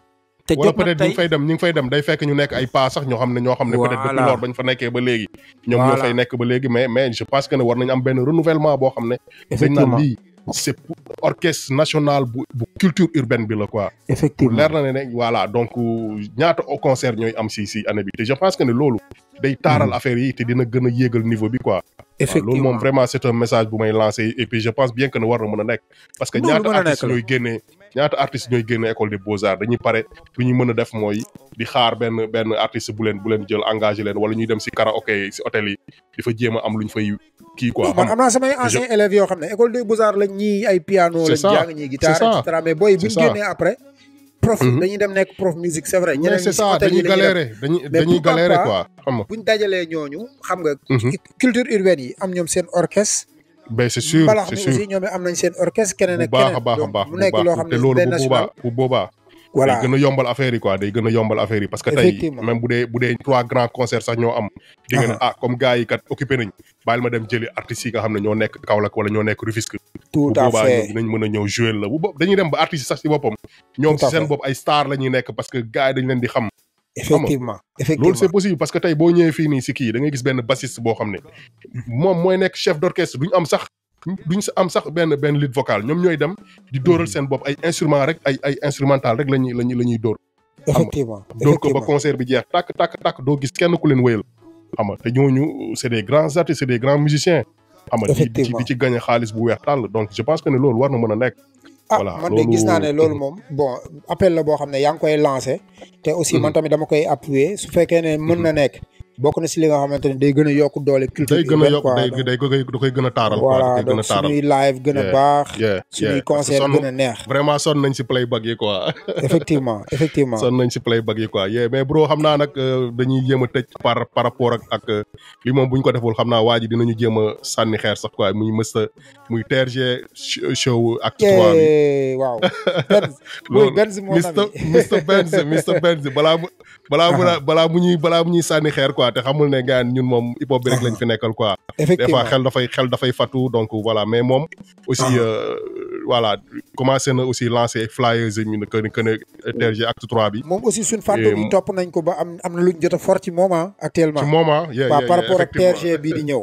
te wala jot na peut-être ñu tey ngi fay dem ñu ngi fay dem day fekk ñu nekk ay pas sax ñoo xam ne ñoo xam ne peut-être depuis Voilà. lors bañ fa nekkee ba léegi ñoom ñoo Voilà. fay nekk ba léegi mais mais je pense que ne war nañ am benn renouvellement boo xam ne dañ naan effectivement lii c'est pour orchestre national bu bu culture urbaine bi la quoi effectivement leer na ne ne voilà donc ñaata au concert ñooy am si si année bi te je pense que ne loolu day taaral affaire yi te dina gën a yéegal niveau bi quoi waaw loolu effectivement moom vraiment c'est un message bu may lancer et puis je pense bien que ne war na mën a nekk parce que Non, lu ñaata mën a artistes nekk la. ñooy génnee ñaata artistes ñooy génne école des beaux-arts dañuy pare lu ñu mën a def mooy di xaar benn benn artiste bu leen bu leen jël engagé leen wala ñuy dem si karaoké yi si hôtel yi di fa jéem a am lu ñu fay kii quoi non man xam am naa samay anciens élèves yoo xam ne école des beaux-arts lañ ñii ay piano C'est lañ ça, jàng ñii guitare c'est ça, et cetera mais booy bu ñu c'est ça. génnee après prof Mhm. dañuy dem nekk prof musique c'est vrai mais ñeneen c'est ñi si ça hôtel yi dañuy la ñuy dem galérer dañuy Mais dañuy pourquoi galérer pas quoi xam nga bu ñu dajalee ñooñu xam nga Mhm. culture urbaine yi am ñoom seen orchestre ben c'est sûr mbalax c'est mi sûr aussi ñoom am nañ seen orchestre keneen bu ak baax a keneen baax a donc baax mu bu nekk loo baax xam te ne loolu benn bu national boobaa bu boobaa voilà day gën a yombal affaire yi quoi day gën a yombal affaire yi parce que tey Effectivement. même bu dee bu dee trois grands concerts sax ñoo am di nga ne ah comme gars yi kat occupé nañ bàyyil ma dem jëli artistes yi nga xam ne ñoo nekk Kaolack wala ñoo nekk Rufisque tout bu à boobaa ñoom fait dinañ mën a ñëw jouer la bu bo dañuy dem ba artistes yi sax si boppam ñoom Tout à si seen fait. bopp ay star la ñuy nekk parce que gars yi dañ leen di xam effectivement loolu effectivement c'est possible parce que tey boo ñëwee fii nii si kii da ngay gis benn bassiste boo xam ne moom mooy nekk chef d'orchestre duñ am sax duñ sa am sax benn benn lead vocal ñoom ñooy dem di dóoral seen bopp ay instrument rek ay ay instrumental rek lañuy lañuy la ñuy dóor effectivement dóor ko ba effectivement concert bi jeex tàkk tàkk tàkk doo gis kenn ku leen wéyal xam nga te ñooñu c'est des grands artistes c'est des grands musiciens xam nga di di ci Effectivement. di ci gagner xaalis bu weex tàll donc je pense que ne loolu war na mën a nekk ah Voilà, man de gis loolu- naa ne loolu moom bon appel la boo xam ne yaa ngi koy lancé te aussi man tamit dama koy appuyer su fekkee ne mën na nekk bokk na si li nga xamante ne day gën a yokk doole culture day gën a urbaine yokk quoi day donc day koy da koy gën a taaral quoi voilà da koy gën a donc taaral suñuy live gën a Yeah. baax yeah suñuy yeah parce que concert sonn gën a neex vraiment sonn nañ si playback yi quoi effectivement effectivement sonn nañ si playback yi quoi yeah mais bro xam naa nag euh, dañuy jéem a tëj par par rapport ak ak euh, li moom bu ñu ko deful xam naa waa ji dinañu jéem a sànni xeer sax quoi muy mësta muy TRG sh- show acte trois bi yee waaw Benz muy loolu Benz mon Mr ami Mr Benz Mr Benz balaa mu balaa mu balaa mu ñuy balaa mu ñuy sànni xeer quoi te xamul ne gars ñun moom hip hop bi rek lañ fi nekkal quoi des fois effectivement xel dafay xel dafay fatu donc voilà mais moom aussi Ah. euh, voilà commencé na aussi lancer flyers yi ñu ne que ne que ne TRG acte trois bi moom aussi suñ fàtte Et yi mu- topp nañ ko ba am am na luñ jot a fort ci moment actuellement ci moment yeah, waaw yeah, par yeah, rapport ak effectivement. TRG bii di ñëw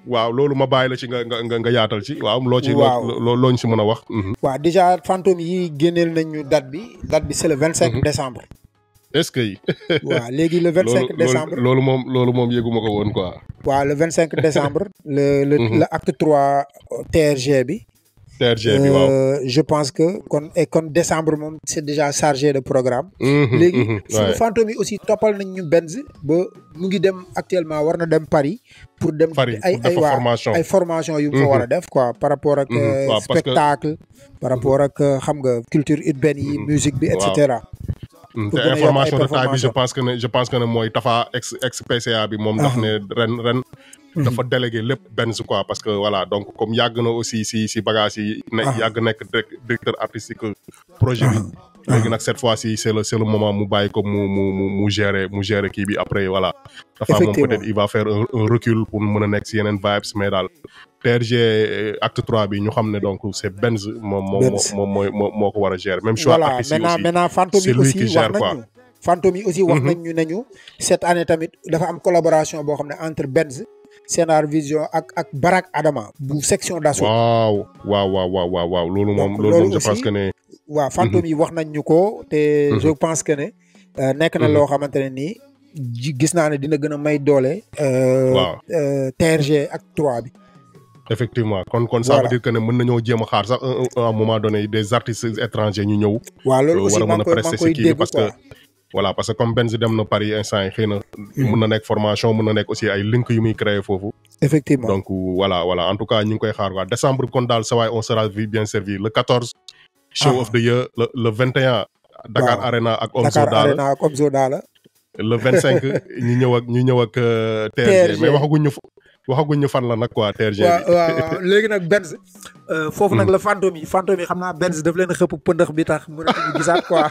waaw loolu ma bàyyi la ci nga nga nga nga yaatal ci waaw loo ci Waaw. loo loo ñu si mën a wax mhm. waaw déjà fantôme yi génneel nañ ñu date bi date bi c'est le vingt cinq Mhm. décembre est-ce que yi waaw léegi le vingt cinq loolu décembre loolu moom loolu moom yëguma ko woon quoi waaw le vingt cinq décembre le le Mhm. le acte trois TRG bi TRG bi waaw Euh, je pense que kon et kon décembre moom c'est déjà chargé de programme Mhm, léegi mhm, suñu ouais. fantôme yi aussi toppal nañ ñu Benz ba mu ngi dem actuellement war na dem Paris pour dem Paris ay pour ay defa waa formation ay formation yu mu fa war a def quoi par rapport ak Mhm, euh, waaw, parce que- spectacle par rapport ak euh, xam nga culture urbaine yi Mhm, musique bi et waaw. cetera Mm, pour te gën a yokk ay information de taille bi je performance. pense que ne je pense que ne mooy Tafa ex ex PCA bi moom daf ne ren ren dafa délégué lépp Benz quoi parce que voilà donc comme yàgg na aussi si si bagage yi ne Ah. yàgg nekk direct- directeur artistique projet bi léegi nag cette fois ci c'est le c'est le moment mu bàyyi ko mu mu mu mu gérer mu gérer kii bi après voilà dafa moom Effectivement. peut-être il va faire un, un recul pour mën a nekk si yeneen vibes mais daal TRG euh, acte 3 bi ñu xam ne donc c'est Benz moom moom Benz. moom mooy moo moo ko war a gérer même choix voilà artistes yi maintenant aussi maintenant fantôme c'est yi lui aussi qui wax gère, quoi. nañu fantôme yi aussi wax Mhm. nañ ñu nañu cette année tamit dafa am collaboration boo xam ne entre Benz Scénar Vision ak ak Barack Adama bu section d'assaut waaw waaw waaw waaw waaw waaw loolu moom Donc, loolu loolu moom je pense aussi, que ne waaw fantôme yi wax nañ ñu ko te Mhm. je pense que ne euh, nekk na Mhm. loo xamante ne nii ji- gis naa ne dina gën a may doole euh, Waaw. euh, TRG ak 3 bi effectivement kon kon ça Voilà. veut dire que ne mën nañoo jéem a xaar sax un- un- à un moment donné des artistes étrangers ñu ñëw waaw loolu Euh, aussi war a maa mën ngi a koy maa prester ngi si koy kii bi dégg parce quoi que voilà parce que comme Benz dem na Paris instant yi xëy na mën na nekk formation mën na nekk aussi ay link yu muy créer foofu effectivement donc voilà voilà en tout cas ñu ngi koy xaar quoi décembre kon daal sa waay on sera vi- bien servi le 14 show Ah. of the year le le 21 Dakar Waaw. Arena ak Omzo Dakar daal Arena ak Omzo Dollar le 25 ñu ñëw ak ñu ñëw ak euh, TRG TRG. mais waxaguñ ñu f- waxaguñ ñu fan la nag quoi TRG waaw bi waaw waaw léegi nag Benz euh, foofu nag la fantôme yi fantôme yi xam naa Benz daf leen xëpp pëndëx bi tax mënatuñu gisaat quoi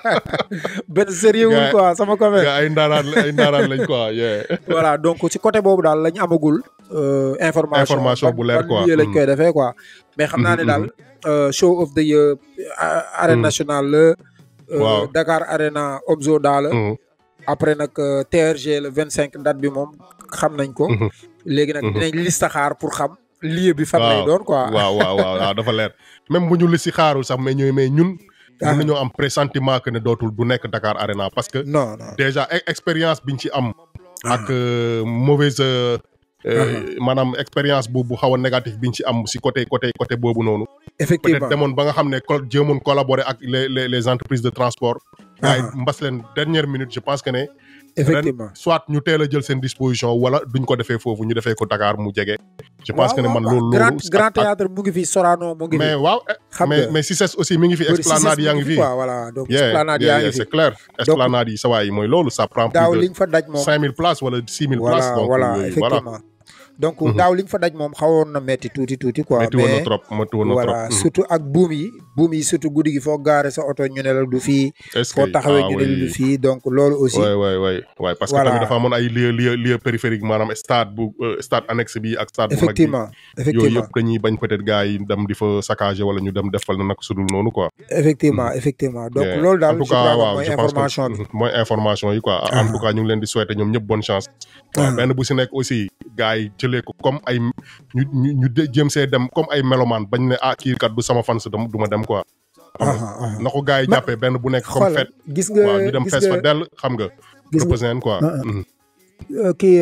Benz sérieux wul Gars- quoi sama copain gaa ay ndaaraan ay ndaaraan lañ quoi yeah. voilà donc ci côté boobu daal la ñu amagul euh, information Information ban- bu leer ban quoi. lieu lañ Mhm. koy defee quoi mais xam naa ne Mhm, daal euh, show of the year euh, arène Mhm. nationale la euh, Waaw. Dakar Arena Omzo Dollar Mhm. après nag euh, TRG le vingt cinq date bi moom xam nañ ko Mhm. léegi nag Mhm. dinañ listaxaar pour xam lieu bi fan lay Waaw. doon quoi waaw waaw waaw waaw dafa leer même bu ñu li si xaarul sax mais ñooy mais ñun Ah. mën nañoo am pressentiment que ne dootul du nekk Dakar Arena parce que non non déjà e- expérience biñ ci am ak euh, mauvaise euh, euh, maanaam expérience bu bu xaw a négatif biñ ci am si côté côté côté boobu noonu effectivement peut-être demoon ba nga xam ne co- jéemoon collaborer ak les les les entreprises de transport waaye Ah. mbas leen dernière minute je pense que ne effectivement ren soit ñu teel a jël seen disposition wala duñ ko defee foofu ñu defee ko Dakar mu jege je pense waaw, que ne man waaw, loolu grand loolu grand ak- ak- théâtre mu ngi fi Sorano mu ngi mais fi waaw eh, xam mais nga mais Cissesse aussi mi ngi fi bëri esplanade Cissesse yaa mu ngi fi quoi voilà donc yeah esplanade yeah, yaa yeah, ngi fi c'est clair esplanade yi sa waay yi mooy loolu ça prend daaw plus liñ fa daj de moom 5000 places wala 6000 voilà places donc voilà yooyu, voilà effectivement donc Mhm. daaw liñ fa daj moom xawoon na metti tuuti tuuti quoi métti woon na mais trop métti woon na voilà trop Mhm. surtout ak buum yi buum yi surtout guddi gi foo gaare sa oto ñu ne la du fii est-ce foo que taxawee ah ñu ne la du oui fii donc loolu aussi waay waay waay waay parce que Voilà. tamit dafa amoon ay lieu lieu lieu périphérique maanaam stade bu euh, stade annexe bi ak stade bu mag bi effectivement yooyu effectivement yëpp dañuy bañ peut-être gars yi dem di fa saccager wala ñu dem defal na nag sudul noonu quoi effectivement effectivement donc Yeah. loolu daal en tout je crois cas que waaw mooy je pense information bi que mooy information yi quoi en tout cas ñu ngi leen di souhaiter ñoom ñëpp bonne chance waaw benn bu si nekk aussi gars yi jëlee ko comme ay ñu ñu ñu de- jéem see dem comme ay mélomane bañ ne ah kii kat du sama fans dem du ma dem quoi xam nga aha aha na ko gars yi Ma- jàppee benn bu nekk comme xoolal fête gis nga waaw ñu dem gis fees fa nga dell xam nga gis nga représente quoi Ah, ah. Mhm. euh, kii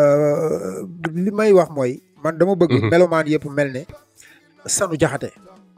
euh, li may wax mooy man dama bëgg Mhm. melomaan yëpp mel ne sanu jaxate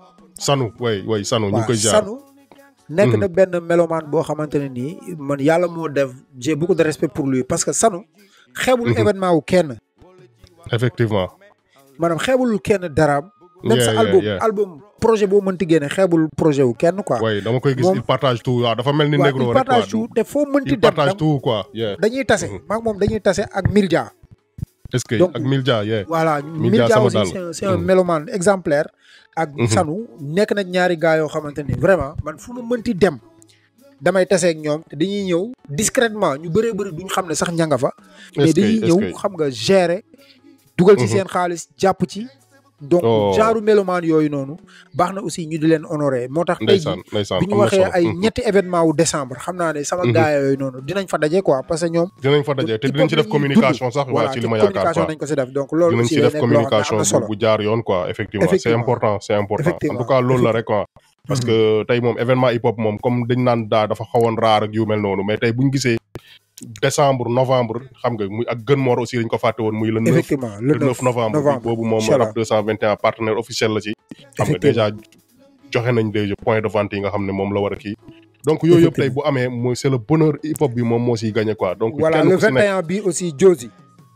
sanu way way sanu ñu ngi koy jaar sanu nekk Mhm. na benn melomaan boo xamante ne nii man yàlla moo def j'ai beaucoup de respect pour lui parce que sanu xeebul Mhm. événement wu kenn effectivement maanaam xeebul kenn daraam même Yeah, sa yeah, album yeah. album projet boo mënti génne xeebul projet wu kenn quoi way dama koy gis Moom- il partage tout waaw dafa mel ni waaw négro il rek quoi partage tout te foo mënti il dem partage dam- tout quoi yeah dañuy tase Mhm. maak moom dañuy tase ak Mildia est-ce que Donc- ak Milja yeah voilà Mildia Mildia sama aussi dal. c'est un c'est un Mhm. mélomane exemplaire ak Mhm. Sanu nekk na ñaari gars yoo xamante ni vraiment man fu ma mënti dem damay taseeg ñoom te dañuy ñëw discrètement ñu bëree bëri duñ xam ne sax ña nga fa mais est-ce que dañuy est-ce ñëw que xam nga gérer dugal ci Mhm. seen xaalis jàpp ci donc Oh. genre mélomane yooyu noonu baax na aussi ñu di leen honorer moo tax tey ndeysaan jii ndeysaan bi ñu am na waxee solo. ay Mhm. ñetti événement wu décembre xam naa ne sama Mhm. gaay yooyu noonu dinañ fa daje quoi parce que ñoom dinañ fa daje te hip-hop dinañ ci la def ñuy communication sax voilà waa ci te li ma yaakaar communication quoi nañ ko si def donc loolu dinañ aussi ci day def nekk loo xam ne am communication na bu solo bu jaar yoon quoi effectivement c'est Effectivement. important c'est important en Effectivement. tout cas loolu la rek quoi parce que tey moom événement hip hop moom comme dañ naan daa dafa xawoon raar ak yu mel noonu mais tey buñ gisee décembre novembre xam nga muy ak gën moor aussi dañ ko fàtte woon muy le 9 effectivement le le 9 novembre bi boobu moom Inch'Allah. rap 221 partenaire officiel la ci xam nga déjà joxe nañ déjà point de vente yi nga xam ne moom la war a kii donc yooyu yëpp tey bu amee mooy c'est le bonheur hip hop bi moom moo siy gagné quoi donc voilà kenn le ku si nekk 21 bi aussi Josie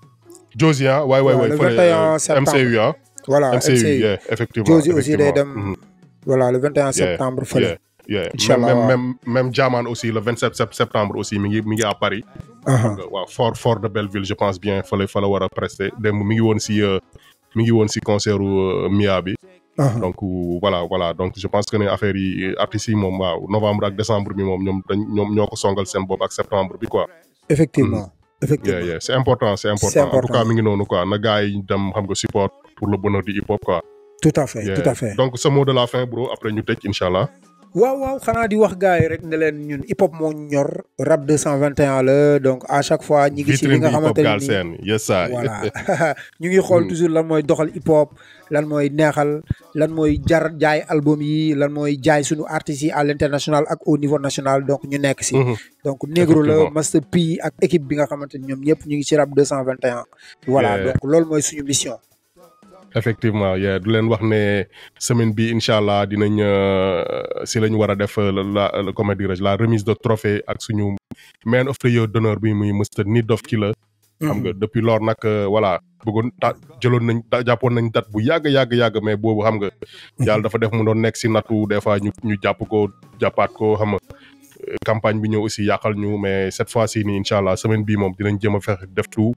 Josie ah waay waay Ouais, waay le fële 21 euh, septembre. MCU ah voilà MCU MCU yeah, effectivement Josie aussi day effectivement. dem Mhm. voilà le 21 Yeah, septembre fële yeah, yeah. Inch'Allah, même waaw. même même Jaman aussi le 27 sept- septembre aussi mi ngi mi ngi à Paris. Aha. waaw fort fort de Belleville je pense bien fa la fa la war a prester démb mi ngi woon si euh, mi ngi woon si concert u Mia bi. aha. donc euh, voilà voilà donc je pense que ne affaire yi artistes yi moom waaw novembre ak décembre bi moom ñoom dañ ñoom ñoo ko songal seen bopp ak septembre bi quoi. effectivement yeah, effectivement yeah. c'est important c'est important C'est en tout important. cas mi ngi noonu quoi na gars yi dem xam nga support pour le bonheur du hip hop quoi. tout à fait Yeah. tout à fait donc ce mot de la fin bro après ñu tëj incha allah. waaw waaw xanaa di wax gars yi rek ne leen ñun hip hop moo ñu ñor rap 221 la donc à chaque fois ñi ngi ci li vitrine nga bi hip hop xamante ne nii Galsen yes sir. voilà ñu ngi xool toujours lan mooy doxal hip hop lan mooy neexal lan mooy jar jaay album yi lan mooy jaay suñu artistes yi à l'international ak au niveau national donc ñu nekk si Mhm. donc Negro la Effectivement. Master P ak équipe bi nga xamante ni ñoom ñëpp ñu ngi ci rap 221 voilà Yeah. donc loolu mooy suñu mission effectivement yeah du leen wax ne semaine bi incha allah dinañ euh, si la ñu war a def euh, la la comment dirais-je la remise de trophée ak suñu man of the year d'honneur bi muy Mr Need of Killer xam nga depuis lors nag euh, voilà bëggoon ta jëloon nañ ta- jàppoon nañ date bu yàgg yàgg yàgg mais boobu xam nga yàlla dafa def mu doon nekk si nattu des fois ñu ñu jàpp ko jàppaat ko xam nga euh, campagne bi ñëw aussi yàqal ñu mais cette fois ci nii incha allah semaine bii moom dinañ jëm a fexe def tout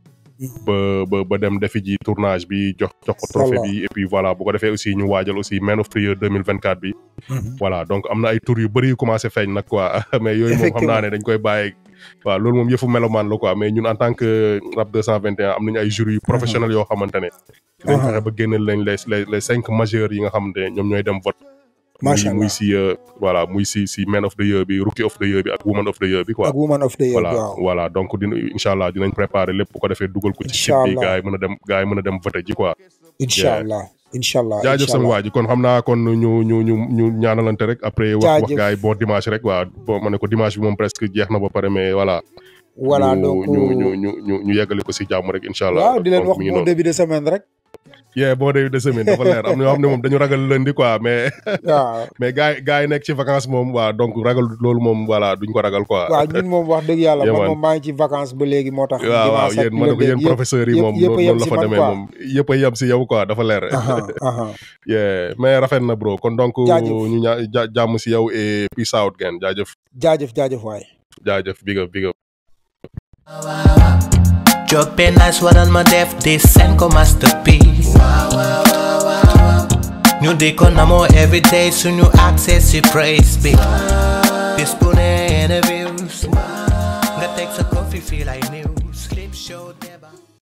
ba ba ba dem defi ji tournage bi jox jox ko trophée Inch'Allah. bi et puis voilà bu ko defee aussi ñu waajal aussi Man of the Year 2024 bi voilà donc am na ay tour yu bëri yu commencé feeñ nag quoi mais yooyu moom xam naa ne dañ koy bàyyi waaw loolu moom yëfu melomaan la quoi mais ñun en tant que rap 221 am nañu ay jury yu professionnels yoo xamante ne dinañ fexe ba génneel lañ les les les cinq majeurs yi nga xamante ne ñoom ñooy dem vote macha muy muy allah si euh, voilà muy si si Man of the Year bi Rookie of the Year bi ak Woman of the Year bi quoi ak woman of the year voilà waaw voilà donc dina incha allah dinañ préparer lépp bu ko defee dugal ko ci site Incha bi allah. gars yi mën a dem gars yi mën a dem voter ji quoi incha allah incha allah jaajëf incha sama allah. waa ji kon xam naa kon ñu ñu ñu ñu ñaanalante rek après wax wax Jaajëf. gars yi bon dimanche rek waa bon ma ne ko dimanche bi moom presque jeex na ba pare mais voilà voilà ñu, donc ñu ñu ñu ñu ñu yeggale ko si jàmm rek incha allah waaw di leen Donc, wax mi ngi bon noonu. début de semaine rek yeah bon début de semaine dafa leer am na ñoo xam ne moom dañu ragal lundi quoi mais waaw mais gars yi gars yi nekk ci vacances moom waa donc ragal loolu moom voilà duñ ko ragal quoi waaw ñun moom wax dëgg yàlla Yeah, man man. moom maa ngi ci vacances ba léegi moo tax waaw waaw dimanche ak yéen ma ne ko lundi yéen yëpp- professeurs yi yëpp- moom yëpp a noonu yem la si fa man demee quoi. moom yëpp a yem si yow quoi dafa leer aha aha yeah mais rafet na bro kon donc Jaajëf. ñu ñaa ja- jàmm si yow et peace out gen jaajëf jaajëf jaajëf waay jaajëf big up big up Jóg be nice waral ma def di seen ko masterpiece ñu di ko namoo everyday suñu access si praise bi bis bu ne interviews nga teg sa coffee feel ay news clip show débat